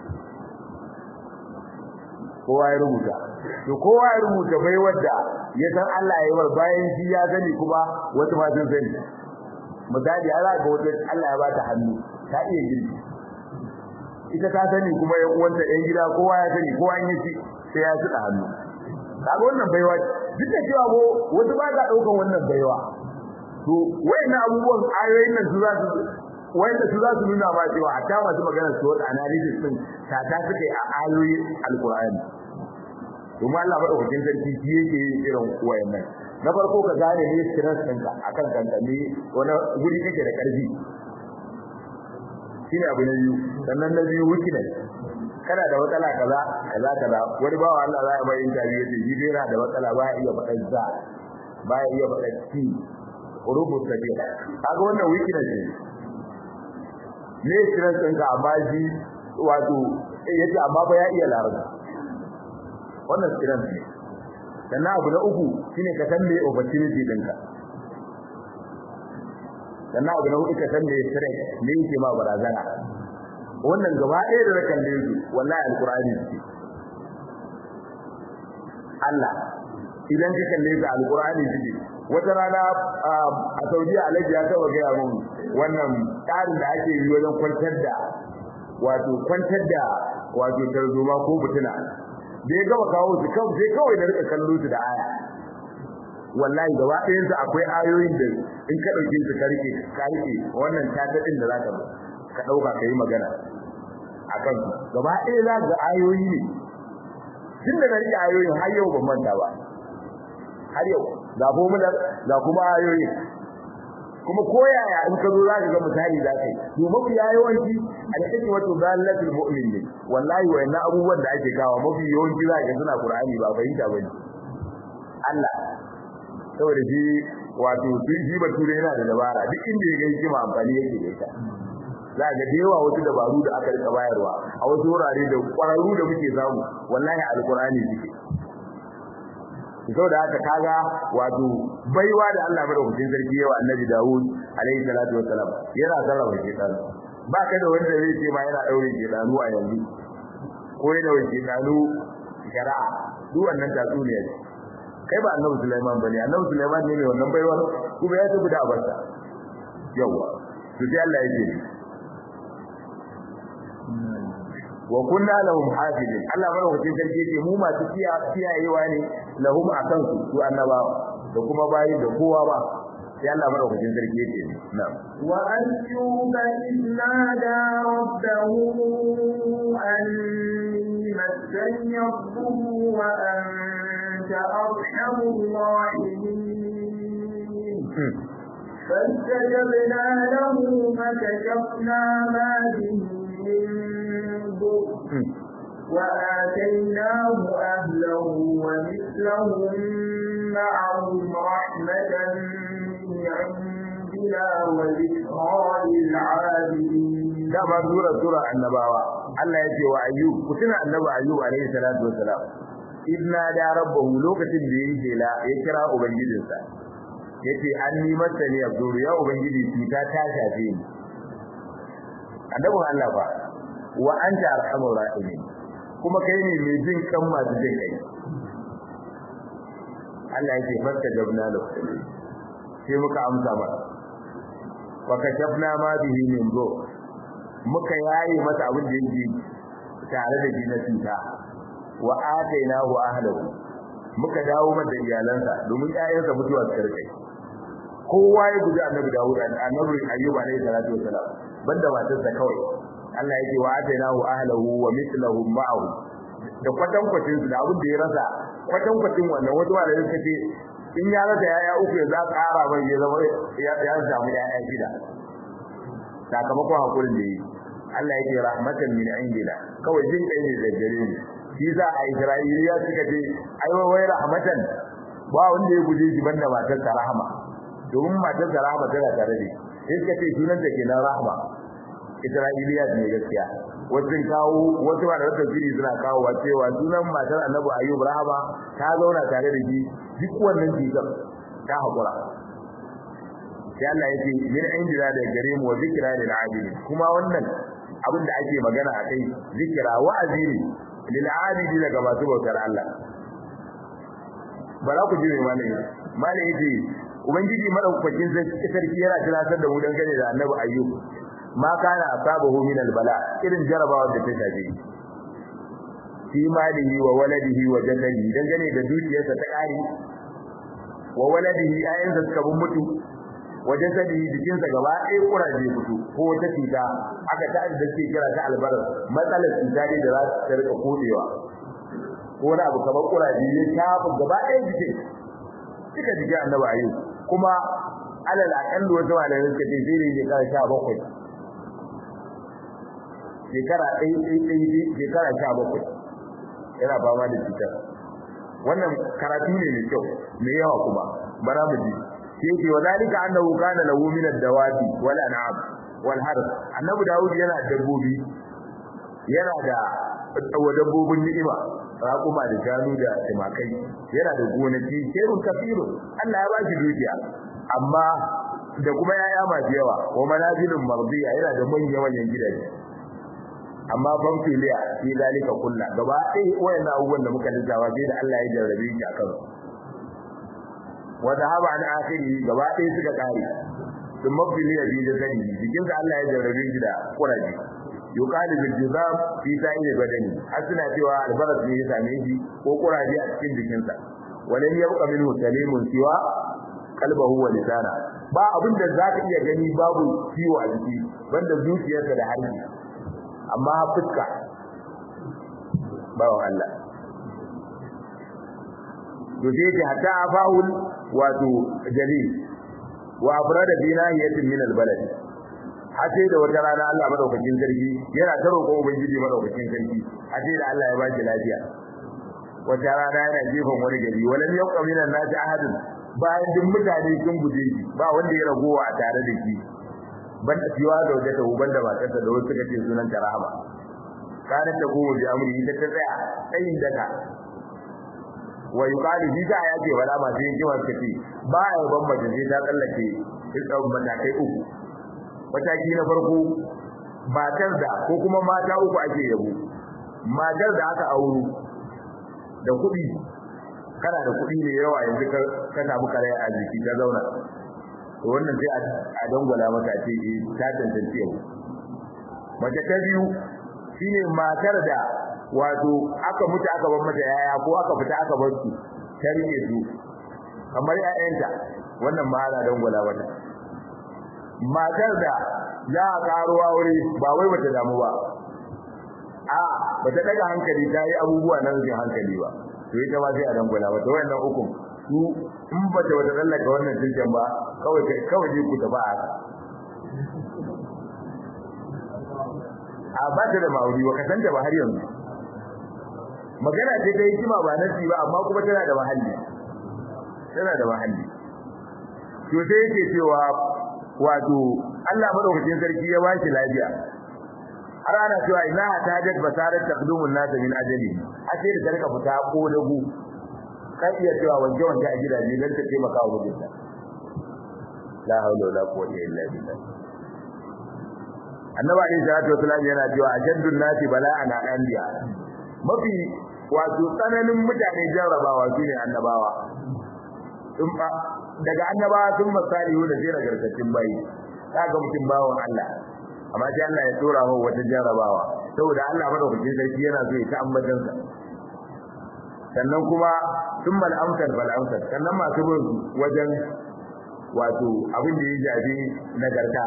[SPEAKER 1] kowa ya rubuta to kowa ya rubuta bai wanda ya san Allah ya yi bayan shi ya sani kuma wasu ma sun sani misali Allah ga wata Allah ya bata hannu ta iya girki ita ta sani kuma yan uwanta yan gida kowa ya sani kowa an yi shi sai ya tsada hannu kaga wannan baiwa duk da cewa ko wasu ba za daukan wannan baiwa to wayannan abubuwan ayoyin nan su za su wanda su za su nuna ma cewa hatta masu magana su wata analysis din ta ta suke a ayoyin alqur'ani kuma Allah madaukakin sarki shi yake irin wayannan na farko ka gane ne stress ɗinka akan kanka ne wani guri kake da ƙarfi shine abu na biyu sannan na biyu weakness kana da matsala kaza kaza kaza wani bawa Allah za ya mai interview yace shi dai yana da matsala ba ya iya faɗar za ba ya iya faɗar ci urubus sabiya kaga wannan weakness ne ne stress ɗinka amma shi wato yace amma ba ya iya larabci wannan stress ne sannan abu na uku shine ka san me opportunity ɗinka sannan abu na hudu ka san me stress me yake ma barazana wannan gaba ɗaya da rakan da yake wallahi alqur'ani ce Allah idan ka kalle ka alqur'ani ce wata rana a Saudiya Alhaji ya taba ga mun wannan tsarin da ake yi wajen kwantar da wato kwantar da wato tarzoma ko butuna da ya gaba kawo su kawai sai kawai da rika kallo su da aya wallahi gaba ɗayan su akwai ayoyin da in ka dauke su karke karke wannan tatadin da zaka ka dauka kai magana akan su gaba ɗaya za ga ayoyi ne tun da rike ayoyin har yau ban manta ba har yau ga formular ga kuma ayoyi kuma koyaya in ka zo za ka ga misali za ka yi to mafi yawanci alƙadi wato dalatul mu'min ne wallahi wayannan abubuwan da ake kawo mafi yawanci za ka suna qur'ani ba fahimta bane Allah saboda shi wato sun shi bature yana da dabara duk inda ya ga hikima amfani yake da ita za ga da yawa wasu dabaru da aka rika bayarwa a wasu wurare da kwararru da muke samu wallahi alqur'ani suke saboda haka kaga wato baiwa da Allah madaukakin sarki yawa annabi Dawud alaihi salatu wassalam yana sarrafa shedan ba ka da wanda zai ce ma yana daure shedanu a yanzu ko yana daure shedanu shari'a duk wannan tatsuniya ce kai ba annabi Sulaiman bane annabi Sulaiman ne mai wannan baiwa kuma ya tafi da abarsa yawa to sai Allah ya ce wa kunna lahum hafizin Allah madaukakin sarki ce mu masu kiyayewa ne lahum akan su su annabawa da kuma bayi da kowa ba sai Allah madaukakin sarki yake na'am
[SPEAKER 2] wa ayyuba idnada rabbahu anni massani yadhurru wa anta arhamur rahimin فاستجبنا له فكشفنا ما به من وآتيناه أهله ومثلهم معهم رحمة من عندنا وذكرى للعابدين
[SPEAKER 1] dama sura sura annabawa Allah ya ce wa ayyub kutuna annabi ayyub alayhi salatu wassalam idna da rabbahu lokacin da yake jela ya kira ubangijinsa yace anni masani abdur ya ubangiji cuta ta shafe ni annabin Allah ba wa anta arhamur rahimin kuma kai ne mai jin kan masu jin kai Allah yake farka jabna lahu sai muka amsa masa wa kashafna ma bihi min zo muka yayi masa abin da yake tare da jinnatin ta wa atainahu ahlahu muka dawo masa iyalansa domin ƴaƴansa mutuwa su karkai kowa ya guji annabi Dawud annabi Ayyub alaihi salatu wasalam banda matarsa kawai Allah yake wa atainahu ahlahu wa mithluhum ma'ahu da kwatan kwatin su da abin da ya rasa kwatan kwatin wannan wata wanda suka ce in ya rasa yaya uku ya za ƙara mai ya zama ya ya samu yaya shida sakamakon hakurin da yi Allah yake rahmatan min indina kawai jin kai ne da gare mu shi za a Isra'iliya suka ce ai wai rahmatan ba wanda ya guje shi banda matar rahama domin matar rahama tana tare da shi suka ce sunan ta kenan rahama Isra'iliya ne gaskiya wasu kawo wasu ba da wata fili suna kawo wa cewa sunan matar Annabi Ayyub rahama ta zauna tare da shi duk wannan jikan ta hakura sai Allah yake min indina da gare mu wa zikra lil abidin kuma wannan abin da ake magana a kai zikira wa'azi ne lil abidi daga masu bautar Allah ba za ku ji mai malami malami yace ubangiji madaukakin sarki yana tunatar da mu dangane da annabi ayyub ma kana asabahu min al bala irin jarabawa da ta shafe fi malihi wa waladihi wa jasadihi dangane da dukiyarsa ta kare wa waladihi ayyansa suka bin mutu wajen sadi jikinsa gaba ɗaya kuraje fito ko wata cuta aka ta da suke kira ta albarar matsalar cuta ne da za ta rika kodewa ko wani abu kamar kuraje ya shafa gaba ɗaya jikin suka jiki annabi ayu kuma alal akallu wata malamin suka ce zai ne shekara sha bakwai shekara ɗaya ɗaya ɗaya shekara sha bakwai yana fama da cutar wannan karatu ne mai kyau mai yawa kuma bara mu ji yake wa zalika annahu kana lahu min ad-dawati wal an'am wal harb annabi daud yana dabbobi yana da wa dabbobin ni'ima raƙuma da shanu da timakai yana da gonaki kerun kafiru Allah ya bashi dukiya amma da kuma yaya masu yawa wa manazilun mardiya yana da manyan manyan gidaje amma ban filiya fi zalika kullu gaba ɗaya wayannan abubuwan da muka lissafa sai da Allah ya jarrabe shi akan wa dhahaba an akhiri gaba ɗaya suka kare sun mabili ya bi da sani jikin sa Allah ya jarrabe shi da kuraji yuqalu bil jizam fi sa'il badani har suna cewa albaras ne ya same shi ko kuraji a cikin jikin sa walam yabqa minhu salimun siwa qalbahu wa lisana ba abin da zaka iya gani babu ciwo a jiki banda zuciyarsa da harshe amma fuska bawan Allah to sai ta hatta afa'ul wato jalil wa afrada bi nahiyatin min albalad har sai da wata rana Allah madaukakin sarki yana ta roƙon ubangiji madaukakin sarki har sai da Allah ya ba shi lafiya wata rana yana jefan wani gari walam yaqqa min an-nas ahadun bayan duk mutane sun guje shi ba wanda ya ragowa a tare da shi ban fiwa da wata uban da matarsa da wasu kace sunan ta rahama kana ta gowo bi amri ita ta tsaya tsayin daga wa yuqalu bi ta yace wala ma sai yake wasu kace ba ya ban mace sai ta tsallake dukkan matakai uku mataki na farko matar da ko kuma mata uku ake yabo matar da aka auro da kuɗi kana da kuɗi ne yawa yanzu ka samu kare a jiki ta zauna to wannan sai a dangwala maka ce eh ta tantance yau mace ta biyu shine matar da wato aka mutu aka bar mata yaya ko aka fita aka bar su ta rike su kamar ƴaƴanta wannan ma ana dangwala mata matar da za a karo aure ba wai bata damu ba a bata daga hankali ta yi abubuwa na rufin hankali ba to ita ma sai a dangwala mata wannan uku su in bata wata tsallaka wannan tilken ba kawai kawai ne ku tafi a haka a ba ta da ma'auri ba kasanta ba har yanzu magana ce ta hikima ba nasi ba amma kuma tana da mahalli tana da mahalli to sai yake cewa wato Allah madaukakin sarki ya bashi lafiya har ana cewa ina hatajat basarat taqdumun nas min ajali ace da tarka fita ko dagu kan iya cewa wanke wanke a gidaje dan ta taimaka wa mijinta la haula wala quwwata illa billah annabi alayhi salatu wasallam yana cewa ajaddun nasi bala'an anbiya mafi wato tsananin mutane jarrabawa shine annabawa in ba daga annabawa sun masalihu da jira garkacin bayi kaga mutum bawon Allah amma sai Allah ya tura mu wata jarrabawa saboda Allah madaukakin sarki yana so ya ta ambatan sa sannan kuma thumma al-amsal fal amsal sannan masu bin wajen wato abin da ya shafi nagarta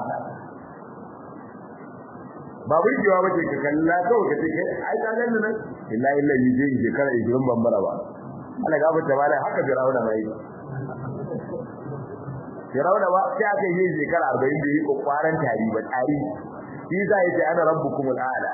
[SPEAKER 1] ba burgewa ba ce ka kalla kawai ka ce kai ai ka gani nan illa illa yi je shekara 20 ban bara ba Allah ga fata mala haka Fir'auna mai Fir'auna ba sai aka yi shekara 40 da yi kokwaran tari ba tari shi za ya ce ana rabbukumul a'la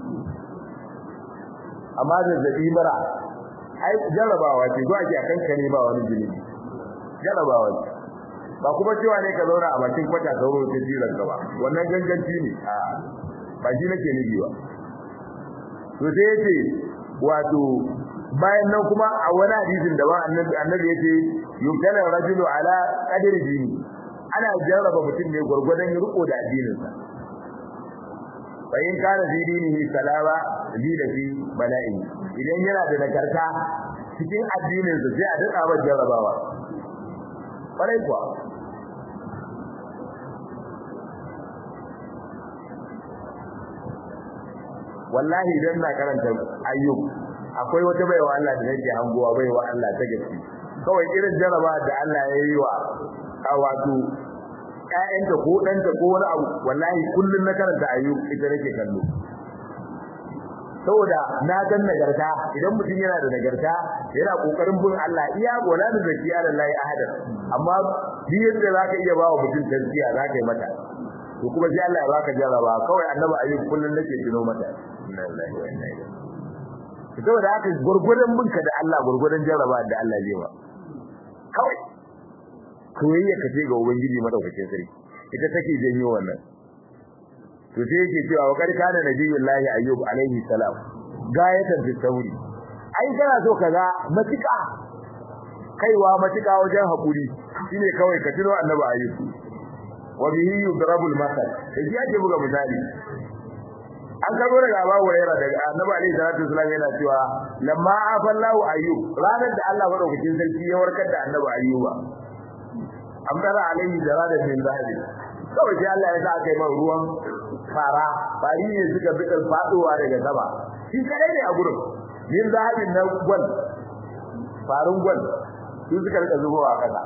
[SPEAKER 1] amma da zabi mara ai jarabawa ce zuwa ke akan kare ba wani jini jarabawa ce ba kuma cewa ne ka zauna a bakin kwata sauro ta jiran gaba wannan ganganci ne a ba shi nake nufi ba to sai yace wato bayan nan kuma a wani hadisin da ba annabi annabi yace yumtana rajulu ala qadri dini ana jarraba mutum ne gurgurdan riko da addininsa fa in kana fi dinihi salama zida fi bala'i idan yana da nagarta cikin addininsa sai a dada wa jarrabawa kwarai kuwa wallahi idan na karanta ayyub akwai wata baiwa Allah da nake hangowa baiwa Allah ta gaske kawai irin jaraba da Allah ya yi wa a wato ƴaƴanta ko ɗanta ko wani abu wallahi kullun na karanta ayyub ita nake kallo saboda na gan nagarta idan mutum yana da nagarta yana kokarin bin Allah iya wala da zaki ala lahi ahad amma bi yadda zaka iya bawa mutum tarbiyya zaka yi mata to kuma sai Allah ya baka jaraba kawai annabi ayyub kullun nake tuno mata inna lillahi wa inna ilaihi saboda haka gurgurdan binka da Allah gurgurdan jaraba da Allah zai ba kawai koyayya ka ce ga ubangiji madaukakin sarki ita take janyo wannan to sai yake cewa wa kar kana nabiyullahi ayyub alaihi salam gayatan fi sauri ai kana so kaga matika kaiwa matika wajen hakuri shine kawai ka tuno annabi ayyub wa bihi yudrabul masal sai yake buga misali an karbo daga Abu Hurairah daga Annabi Ali sallallahu alaihi wasallam yana cewa lamma afallahu ayyub ranar da Allah madaukakin sarki ya warkar da Annabi Ayyuba amdara alaihi jaradan min zahabi kawai sai Allah ya sa kai man ruwan fara bari ne suka bi faduwa daga sama shi kadai ne a gurin min zahabin na gwal farin gwal su suka rika zubowa kasa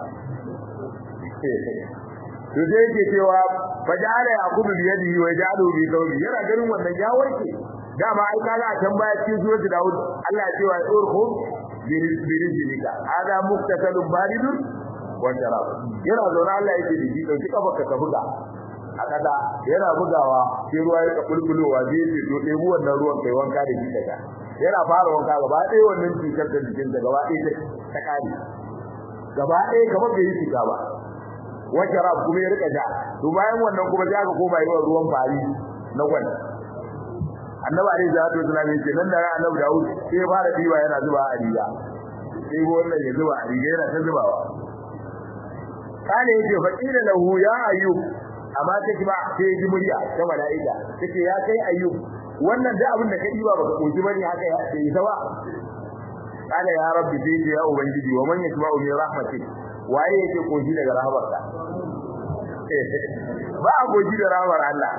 [SPEAKER 1] to dai yake cewa fajala yaqubu bi yadihi wa ja'alu bi thawbi yana ganin wannan ya warke dama ai kaga a can baya cikin suratul daud Allah ya ce wa urhum bi rizqika hada muktasalun baridun wa sharab yana zaune Allah yake da shi dauki kafarka ka buga a kada yana bugawa sai ruwa ya ka bulbulowa zai ce to ɗebi wannan ruwan kai wanka da shi daga yana fara wanka gaba ɗaya wannan cutar da jikin da gaba ɗaya ta kare gaba ɗaya kamar bai yi cuta ba wajarab kuma ya rika ja to bayan wannan kuma sai aka koma yawan ruwan fari na gwal annabi alaihi salatu wasallam ya ce nan da annabi Dawud sai ya fara diba yana zuba a riga sai wannan ya zuba a riga yana ta zubawa kana yace fa qila lahu ya ayyub amma take ba sai ji murya ta malaika take ya kai ayyub wannan da abin da ka diba baka koki bane haka ya sai ta ba kana ya rabbi sai ya ubangiji wa man yasma'u min rahmatik waye yake koshi daga rahmarka ba a koshi da rahmar Allah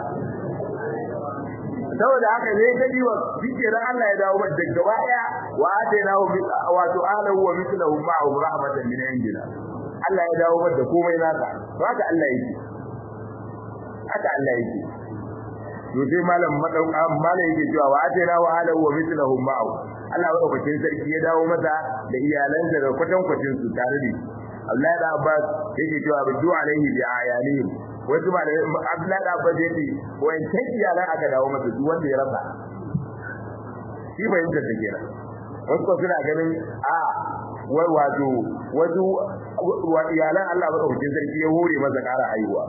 [SPEAKER 1] saboda haka ne ka diwa dike ran Allah ya dawo da gaba daya wa atainahu bi wato ahlahu wa mithluhu ma'ahu rahmatan min indina Allah ya dawo da komai naka to haka Allah yake haka Allah yake to sai malam madauka malam yake cewa wa atainahu ahlahu wa mithluhu ma'ahu Allah ya dauke sarki ya dawo masa da iyalansa da kwatankwacin su tare da Abdullahi da Abbas yake cewa bidu alaihi bi ayanihim wasu ba da Abdullahi da Abbas yake wancan iyalan aka dawo masa duk wanda ya rasa shi bai yinda take kenan wasu ko suna ganin a wai wato wasu wa iyalan Allah ba dauke sarki ya hore masa ƙara haihuwa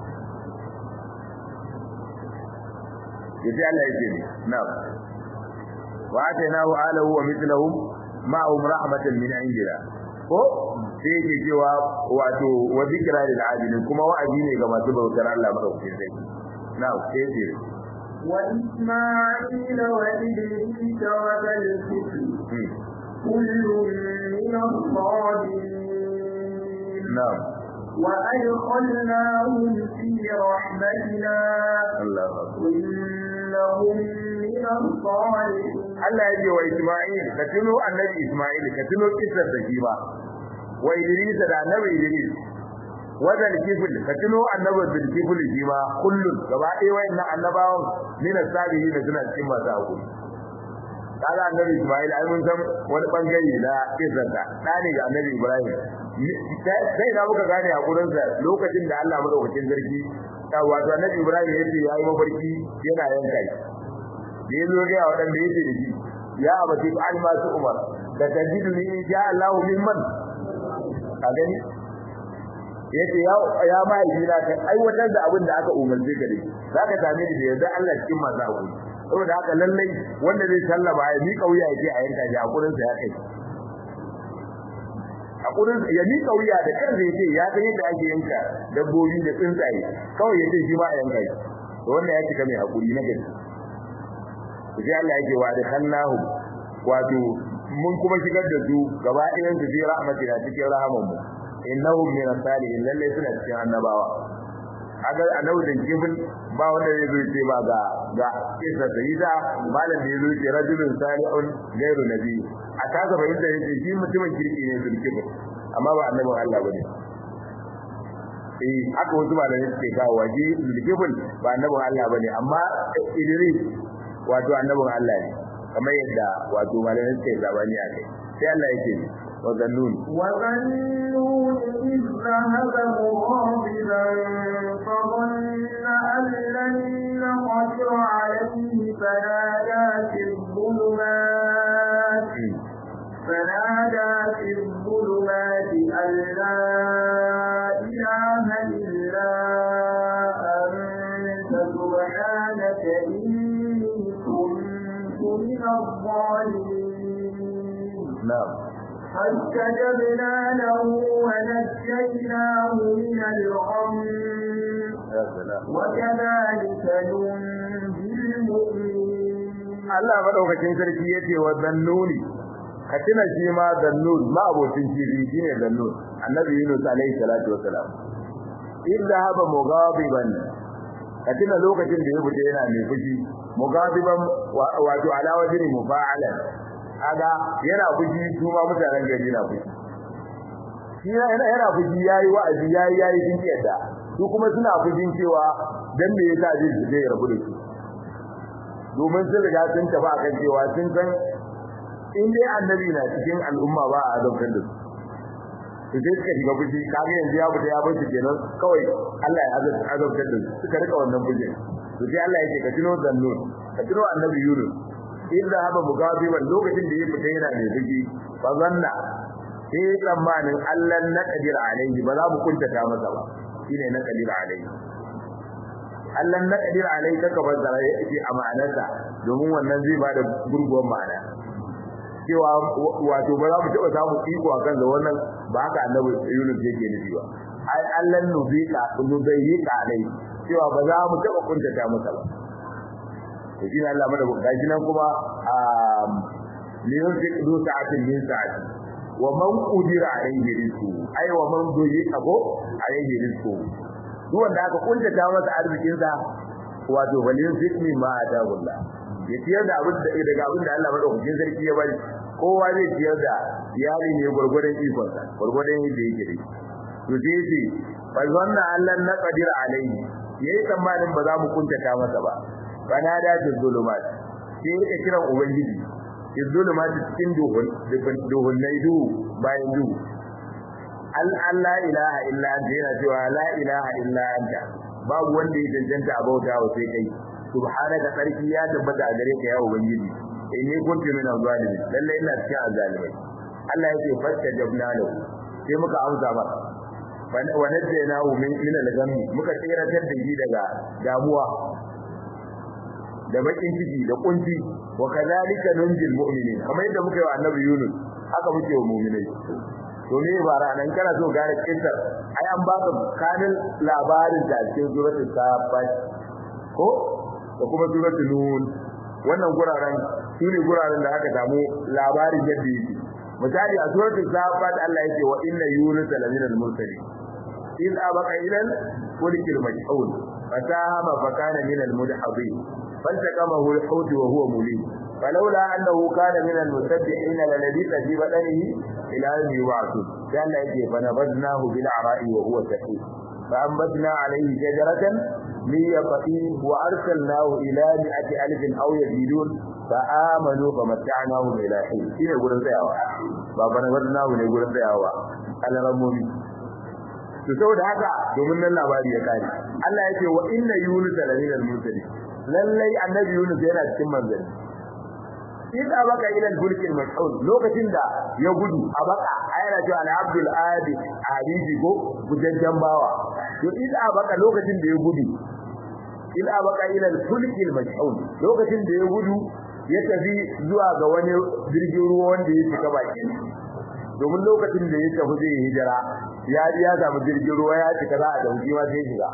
[SPEAKER 1] yace Allah yake ne na'am wa atainahu alahu wa mithluhum ma'ahum rahmatan min indina ko sai yake cewa wato wa zikra lil abidin kuma wa'azi ne ga masu bautar Allah madaukakin sai na sai ce
[SPEAKER 2] wa isma'ila wa idris wa zalkifl kullun min as-sabirin
[SPEAKER 1] na'am
[SPEAKER 2] wa adkhalnahum fi rahmatina
[SPEAKER 1] Allahu akbar
[SPEAKER 2] innahum min as-salihin
[SPEAKER 1] Allah ya ce wa Isma'il ka tuno annabi Isma'il ka tuno kisar da shi ba wa Idris da annabi Idris wadal kifil ka tuno annabi bil kifil shi ma kullun gaba ɗaya wayannan annabawan min as-salihin da suna cikin masu hakuri kaga annabi Ismail ai mun san wani bangare na kisarsa da ne ga annabi Ibrahim sai da muka gane hakurin sa lokacin da Allah madaukakin sarki wato annabi Ibrahim yace yayi mafarki yana yanka shi da yazo ga wadanda yace da shi ya abati an ma su umar da tajiduni insha Allah mimman a gani yace ya ya mai jira ka aiwatar da abin da aka umarce ka dai zaka same ni da yarda Allah cikin masu hakuri saboda haka lallai wanda zai sallama ya mika wuya yake a yanka shi hakurin sa ya kai hakurin ya mika wuya da kansa yace ya san yadda ake yanka dabbobi da tsuntsaye kawai yace shi ma a yanka shi to wannan ya cika mai hakuri na gaske sai Allah yake wa da kallahu wato mun kuma shigar da su gaba ɗayan su fi rahmatina cikin rahaman mu innahum min as-salihin lalle suna cikin annabawa aga annabi da kibin ba wanda zai zo ce ba ga ga isa sayyida malam da yazo ce rajulun salihun ghairu nabi a kaga bayin da yake shi mutumin kirki ne zul kibin amma ba annabin Allah bane eh haka wasu malamai suke kawo waje zul kibin ba annabin Allah bane amma Idris wato annabin Allah ne kamar yadda wato malamai suke zabani a kai sai Allah yake wa zannun
[SPEAKER 2] wa zannun iz dhahaba mughadiban fa dhanna an lan naqdir alayhi fanada fi dhulumat فنادى في الظلمات أن لا إله إلا أنت سبحانك إني كنت من الظالمين
[SPEAKER 1] na'am
[SPEAKER 2] فاستجبنا له ونجيناه من الغم
[SPEAKER 1] ya salam
[SPEAKER 2] وكذلك ننجي المؤمنين
[SPEAKER 1] Allah madaukakin sarki yace wa zannuni ka tuna shi ma zannun ma abocin kifi shine zannun annabi Yunus alaihi salatu wassalam idda haba mughadiban ka tuna lokacin da ya fita yana mai fushi mughadiban wato ala wajhi mufa'alan kaga yana fushi su ma mutanen gari na fushi shi yana yana fushi yayi wa'azi yayi yayi sun yadda su kuma suna fushin cewa dan me yasa zai zai rabu da su domin sun riga sun tafi akan cewa sun san in dai annabi na cikin al'umma ba a azabtar da su to sai suka shiga fushi kaga yanzu ya fita ya bar su kenan kawai Allah ya azabtar da su suka rika wannan fushi to sai Allah yake ka tuno zannun ka tuno annabi Yunus idda haba mugabiban lokacin da ya fita yana mai fushi fa zanna sai tsammanin Allah na kadir alaihi ba za mu kuntata masa ba shine na kadir alaihi Allah na kadir alaihi kaka bazara yake a ma'anarsa domin wannan zai bada gurguwar ma'ana cewa wato ba za mu taɓa samu iko a kan da wannan ba haka annabi Yunus yake nufi ba ai Allah nubika nubayika alai cewa ba za mu taɓa kuntata masa ba to shi Allah mada gashi nan kuma a liyunfik du sa'atin min sa'ati wa man qudira alayhi rizqu ai wa man duyika ko alayhi rizqu duk wanda aka kuntata masa arzikin sa wato falyunfik mimma atahullah ya ciyar da abin da daga abin da Allah madaukakin sarki ya bari kowa zai ciyar da iyali ne gurgurdan ikon sa gurgurdan yadda yake da to sai yace fa zanna Allah na qadir alayhi yayi tsammanin ba za mu kuntata masa ba bana da zulumat sai ya kiran ubangiji zulumat cikin duhun duhun nai duhu bayan duhu al Allah ilaha illa anta yana cewa la ilaha illa anta babu wanda ya cancanta a bauta wa sai kai subhanaka sarki ya tabbata a gare ka ya ubangiji inni kuntu min az-zalimin lalle ina cikin azalimai Allah yake fastajabna lahu sai muka amsa masa wa najjaynahu min min al-ghammi muka tsiratar da shi daga damuwa da bakin ciki da kunci wa kadhalika nunjil mu'minin kamar yadda muka yi wa annabi Yunus haka muke wa mu'minai to me ba ranan kana so gane kintar ai an baka kanin labarin da cikin suratul safat ko da kuma suratul nun wannan guraren su ne guraren da aka samu labarin yadda yake misali a suratul safat Allah yake wa inna yunus lamina al-mursalin in abaka ila al-fulkil majhul fasahama fa kana min al-mudhabin فالتقمه الحوت وهو مليم falawla annahu kana min al-musabbihin la labisa fi badanihi ila yawmi yub'athun dan Allah yake fa nabadnahu bil ara'i wa huwa sahih fa anbatna alayhi shajaratan min yaqin wa arsalnahu ila mi'ati alfin aw yazidun fa amanu fa mata'nahu ila hin shine gurin tsayawa ba fa nabadnahu ne gurin tsayawa alaramuni to saboda haka domin nan labari ya kare Allah yake wa inna yunus la min al-mursalin lallai annabi yunus yana cikin manzali idza baka ila al-fulk al-mashhur lokacin da ya gudu a baka ayana cewa al-abdul adi hadisi ko gujajjan bawa to idza baka lokacin da ya gudu idza baka ila al-fulk al-mashhur lokacin da ya gudu ya tafi zuwa ga wani jirgin ruwa wanda ya shiga bakin domin lokacin da ya tafi zai hijira ya ji ya samu jirgin ruwa ya cika za a dauki ma sai shiga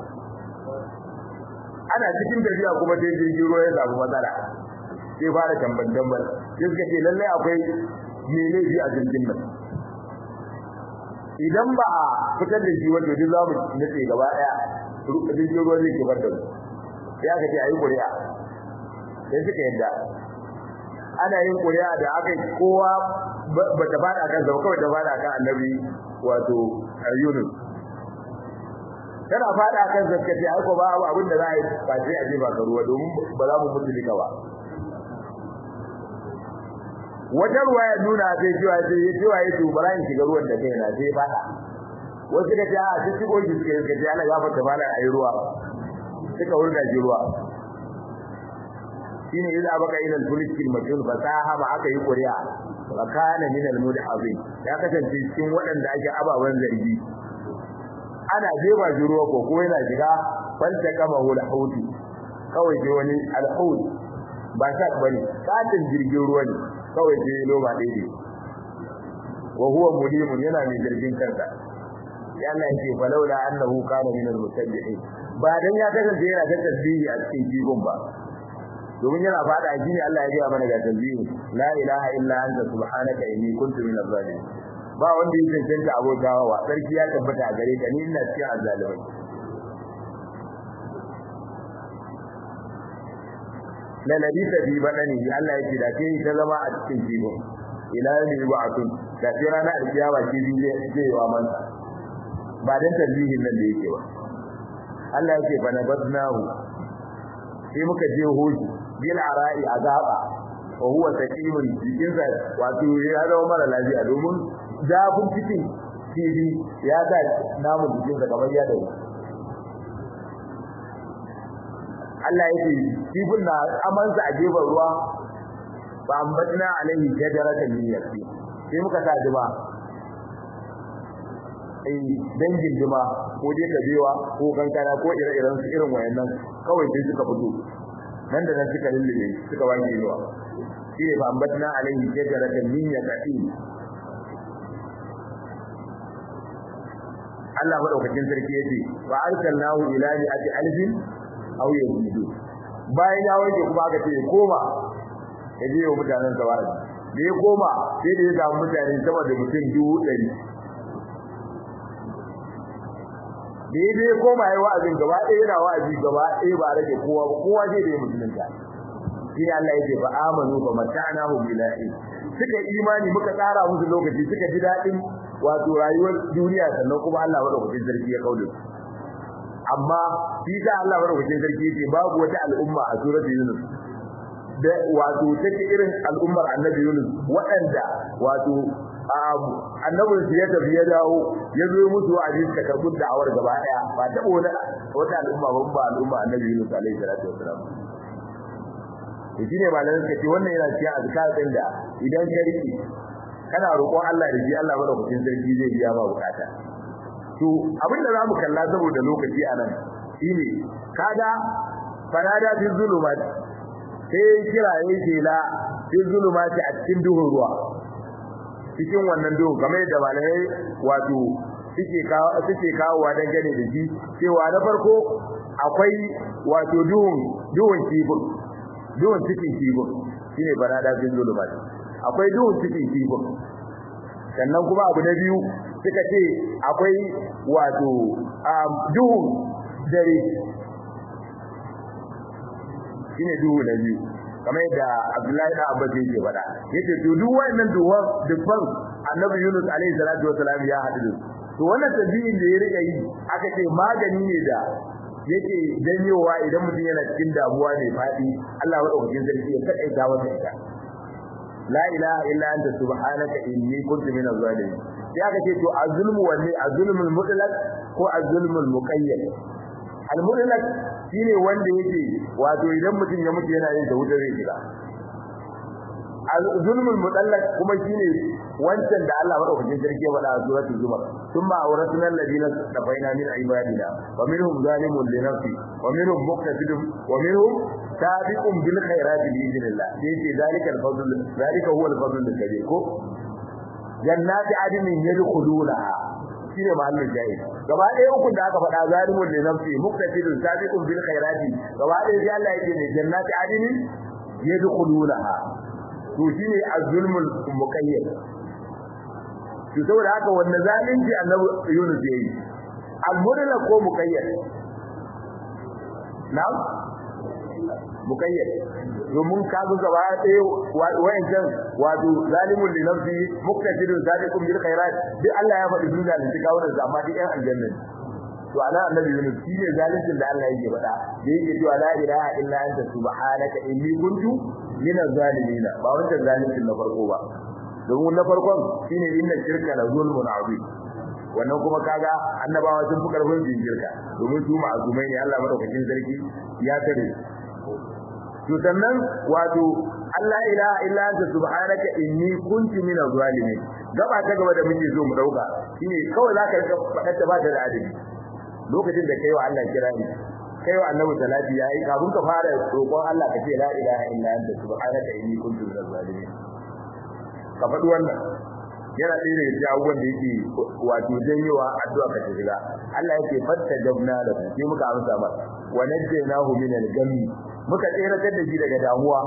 [SPEAKER 1] ana cikin tafiya kuma sai jirgin ruwa ya samu matsala sai fara tamban tamban sai suka ce lallai akwai me laifi a jirgin nan idan ba a fitar da shi wanda duk za mu nace gaba daya jirgin ruwa zai kifar da mu sai aka ce a yi ƙuri'a sai suka yadda ana yin ƙuri'a da aka yi kowa ba ta fada kan zama kawai ta fada kan annabi wato Yunus tana fada kan zakka ce ai ko ba abu abin da za a yi ba sai a je ba ruwa domin ba za mu mutu duka ba wata ruwa ya nuna sai cewa sai ya cewa ya tubara in shiga ruwan da kai na sai fada wasu ka ce a su shigo shi suka yi ce Allah ya fata fada a yi ruwa suka wurga shi ruwa shine idza baka ila al-fulk al-majhul fasaha ba aka yi ƙuri'a wa kana min al-mudhazin ya kasance cikin waɗanda ake ababan zargi ana jefa shi ruwa ko kuma yana shiga fanta kama hul hauti kawai je wani al-haut ba sha bane katin jirgin ruwa ne kawai je loma daidai wa huwa mulimun yana mai jirgin kansa ya Allah yake falawla annahu kana min al-musabbihin ba dan ya kasance yana da tasbihi a cikin jigon ba domin yana fada shi ne Allah ya gaya mana ga tanzihi la ilaha illa anta subhanaka inni kuntu minaz zalimin ba wanda yake cancanta abokawa wa sarki ya tabbata a gare ka ni ina cikin azzalimai la labisa bi badani Allah yake da kai ta zama a cikin jibo ila yawmi ba'atun da sai rana alkiyama shi zai zai wa man ba dan tanzihin nan da yake ba Allah yake fa nabadnahu sai muka je hoji bil ara'i azaba wa huwa sakimun cikin sa wato ya zama mara lafiya domin zafin cikin kibi ya ga namun cikin sa kamar ya dawo Allah yake kibin na amansa a gefen ruwa ba ambatna alaihi shajaratan min yaqin sai muka sa jima eh dangin jima ko dai kabewa ko kankana ko ire-iren su irin wayannan kawai sai suka fito nan da nan suka lullube suka wanke ruwa shi ne fa ambatna alaihi shajaratan min yaqin Allah madaukakin sarki yace wa arsalnahu ila mi'ati alfin aw yazidu bayan ya wanke kuma aka ce koma ya je wa mutanen sawari da ya koma sai da ya samu mutane sama da mutum dubu ɗari da ya je koma ya wa'azin gaba ɗaya yana wa'azi gaba ɗaya ba rage kowa ba kowa zai da ya musulunta shi ne Allah yake fa amanu fa mata'nahu bilahi suka imani muka tsara musu lokaci suka ji daɗin wato rayuwar duniya sannan kuma Allah madaukakin sarki ya kaule amma shi da Allah madaukakin sarki yake babu wata al'umma a suratul Yunus da wato take irin al'ummar Annabi Yunus waɗanda wato annabin su ya tafi ya dawo ya zo musu a ji suka karɓi da'awar gaba ɗaya ba taɓa wani wata al'umma ba ba al'umma Annabi Yunus alaihi salatu wassalam to shine malamin suka ce wannan yana cikin azkar din da idan ka rike kana roƙon Allah da shi Allah madaukakin sarki zai biya ma bukata to abin da zamu kalla saboda lokaci anan shine kaga farada fi zulumat sai kira yayin shela fi zulumat a cikin duhun ruwa cikin wannan duhu kamar yadda malamai wato suke kawo suke kawowa dangane da shi cewa na farko akwai wato duhun duhun kifin duhun cikin kifin shine farada fi zulumat akwai duhun cikin kifin sannan kuma abu na biyu suka ce akwai wato duhun dare shine duhu na biyu kamar yadda Abdullahi da Abbas yake faɗa yace to duk wannan duwan dubban Annabi Yunus alaihi salatu wasalam ya haɗu to wannan tabi'in da ya rika yi aka ce magani ne da yake janyowa idan mutum yana cikin damuwa ne faɗi Allah madaukakin sarki ya kaɗaita masa ita la ilaha illa anta subhanaka inni kuntu minaz zalimin sai aka ce to azulmu wanne azulmul mutlaq ko azulmul muqayyad al mutlaq shine wanda yake wato idan mutum ya mutu yana yin da wuta zai shiga azulmul mutlaq kuma shine wancan da Allah madaukakin sarki ya faɗa a suratul zumar thumma awrasna alladhina tafaina min ibadina wa minhum zalimun li nafsi wa minhum muqtasidun wa minhum sabiqun bil khairati bi idhnillah sai ce zalika al fadl zalika huwa al fadl al kabir ko jannati adnin yadkhulunaha shine mahallin jahil gaba ɗaya ukun da aka faɗa zalimun li nafsi muqtasidun sabiqun bil khairati gaba ɗaya sai Allah yake ne jannati adnin yadkhulunaha to shine az-zulmul muqayyad to saboda haka wannan zalunci annabi Yunus yayi al-mudalla ko muqayyad na'am muqayyad domin ka ga gaba ɗaya wayancan wato zalimun li nafsi muqtasidun sadiqun bil khairat duk Allah ya faɗi duniya da kawo da amma duk ɗan aljanna to ana annabi Yunus shi ne zaluncin da Allah yake faɗa da yake cewa la ilaha illa anta subhanaka inni kuntu min az-zalimin ba wannan zaluncin na farko ba domin na farkon shine inna shirka la zulmun azim wannan kuma kaga annabawa sun fi karfin jinjirka domin su ma'azumai ne Allah madaukakin sarki ya tare to sannan wato Allah ilaha illa anta subhanaka inni kuntu min az-zalimin gaba ta gaba da muke zo mu dauka shine kawai zaka rika fadar ta ba ta da adabi lokacin da kai wa Allah kira ni kai wa annabi salati yayi kafin ka fara roƙon Allah ka ce la ilaha illa anta subhanaka inni kuntu min az-zalimin ka faɗi wannan yana ɗaya daga cikin abubuwan da yake wato janyowa addu'a ka shiga Allah yake fatta dabna da sai muka amsa ba wa najjaynahu min al-ghammi muka tseratar da shi daga damuwa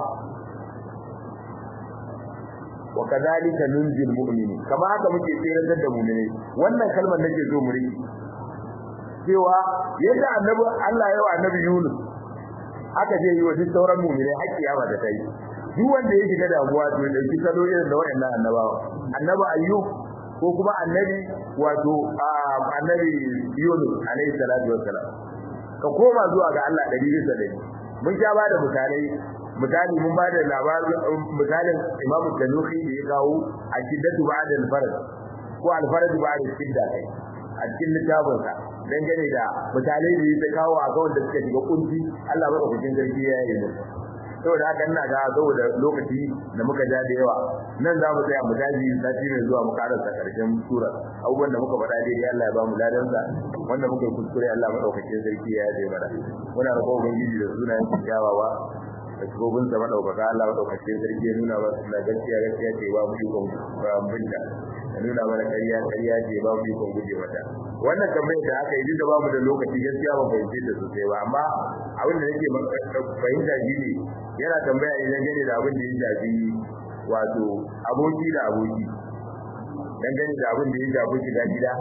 [SPEAKER 1] wa kadhalika nunjil mu'mini kama haka muke tseratar da mu'mini wannan kalmar nake so mu riki cewa yadda annabi Allah ya wa annabi Yunus aka je yi wa duk sauran mu'mini haƙƙi ya ba da kai duk wanda ya shiga damuwa to ya dauki salo irin da wayannan annabawa annabi ayyub ko kuma annabi wato annabi yunus alayhi salatu wassalam ka koma zuwa ga Allah dari bisa dari mun ja ba da misalai misali mun ba da labarin misalin imam tanuhi da ya kawo a shiddatu ba'da al-farad ko al-farad ba'da shidda kai a cikin littafinsa dangane da misalai da ya kawo a ga wanda suka shiga kunci Allah madaukakin sarki ya yi musu saboda haka ina ga saboda lokaci da muka ja da yawa nan za mu tsaya mu daji sati mai zuwa mu karanta karshen sura abubuwan da muka faɗa daidai Allah ya ba mu ladan sa wanda muka yi kuskure Allah madaukakin sarki ya yi mana muna roƙon ubangiji da sunayen kyawawa da shugabin sa madaukaka Allah madaukakin sarki ya nuna mana suna gaskiya gaskiya ce ba mu ikon binta ya nuna mana ƙarya ƙarya ce ba mu ikon guje mata wannan tambayar da aka yi duk da ba mu da lokaci gaskiya ba fahimce ta sosai ba amma abin da nake fahimta shi ne yana tambaya ne dangane da abin da ya shafi wato aboki da aboki dangane da abin da ya shafi shiga gida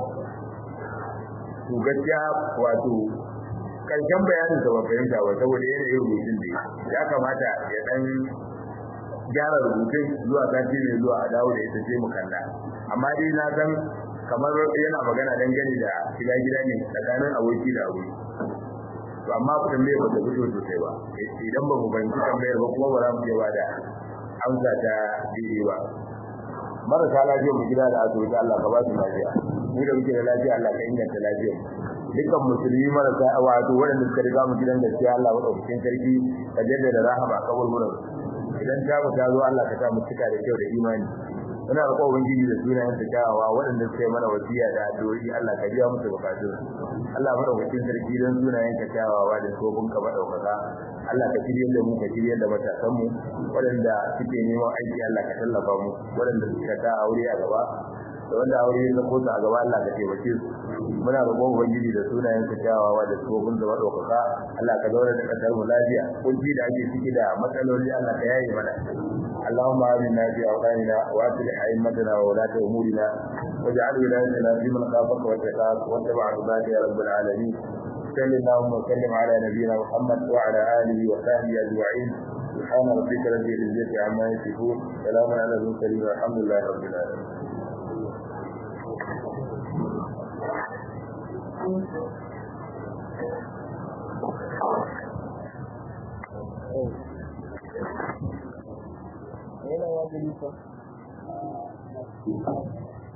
[SPEAKER 1] to gaskiya wato karshen bayanin sa ba fahimta ba saboda yanayin rubutun da ya kamata ya dan gyara rubutun zuwa sati mai zuwa a dawo da ita sai mu kalla amma dai na san kamar yana magana dangane da shiga gida ne tsakanin aboki da aboki to amma tambayar ba ta fito sosai ba idan ba mu fahimci tambayar ba kuma ba za mu ba da amsa ta daidai ba marasa lafiya mu gida da asibiti Allah ka ba su lafiya mu da muke da lafiya Allah ka inganta lafiyar dukkan musulmi marasa wato waɗanda suka riga mu gidan gaskiya Allah wa ɗaukakin sarki ka jaddada rahama kaburburan idan ta mu ta zo Allah ka sa mu cika da kyau da imani muna roƙon ubangiji da sunayen ta kyawawa waɗanda suka yi mana wasiya da addu'o'i Allah ka biya musu bukatun Allah madaukakin sarki don sunayen ka kyawawa da sobin ka madaukaka Allah ka shirye da mu ka shirye da matasan mu waɗanda suke neman aiki Allah ka tallafa mu waɗanda suka ta aure a gaba da wanda aure ya zako a gaba Allah ka taimake su muna roƙon ubangiji da sunayen ka kyawawa da sobin da madaukaka Allah ka zauna da kasar mu lafiya kunci da ake ciki da matsaloli Allah ka yaye mana اللهم آمنا في أوطاننا وأصلح أئمتنا وولاة أمورنا واجعل ولايتنا في من خافك واتقاك واتبع رضاك يا رب العالمين صل اللهم وسلم على نبينا محمد وعلى آله وصحبه أجمعين سبحان ربك رب العزة عما يصفون سلام على المرسلين والحمد لله رب العالمين
[SPEAKER 3] yana ya gani fa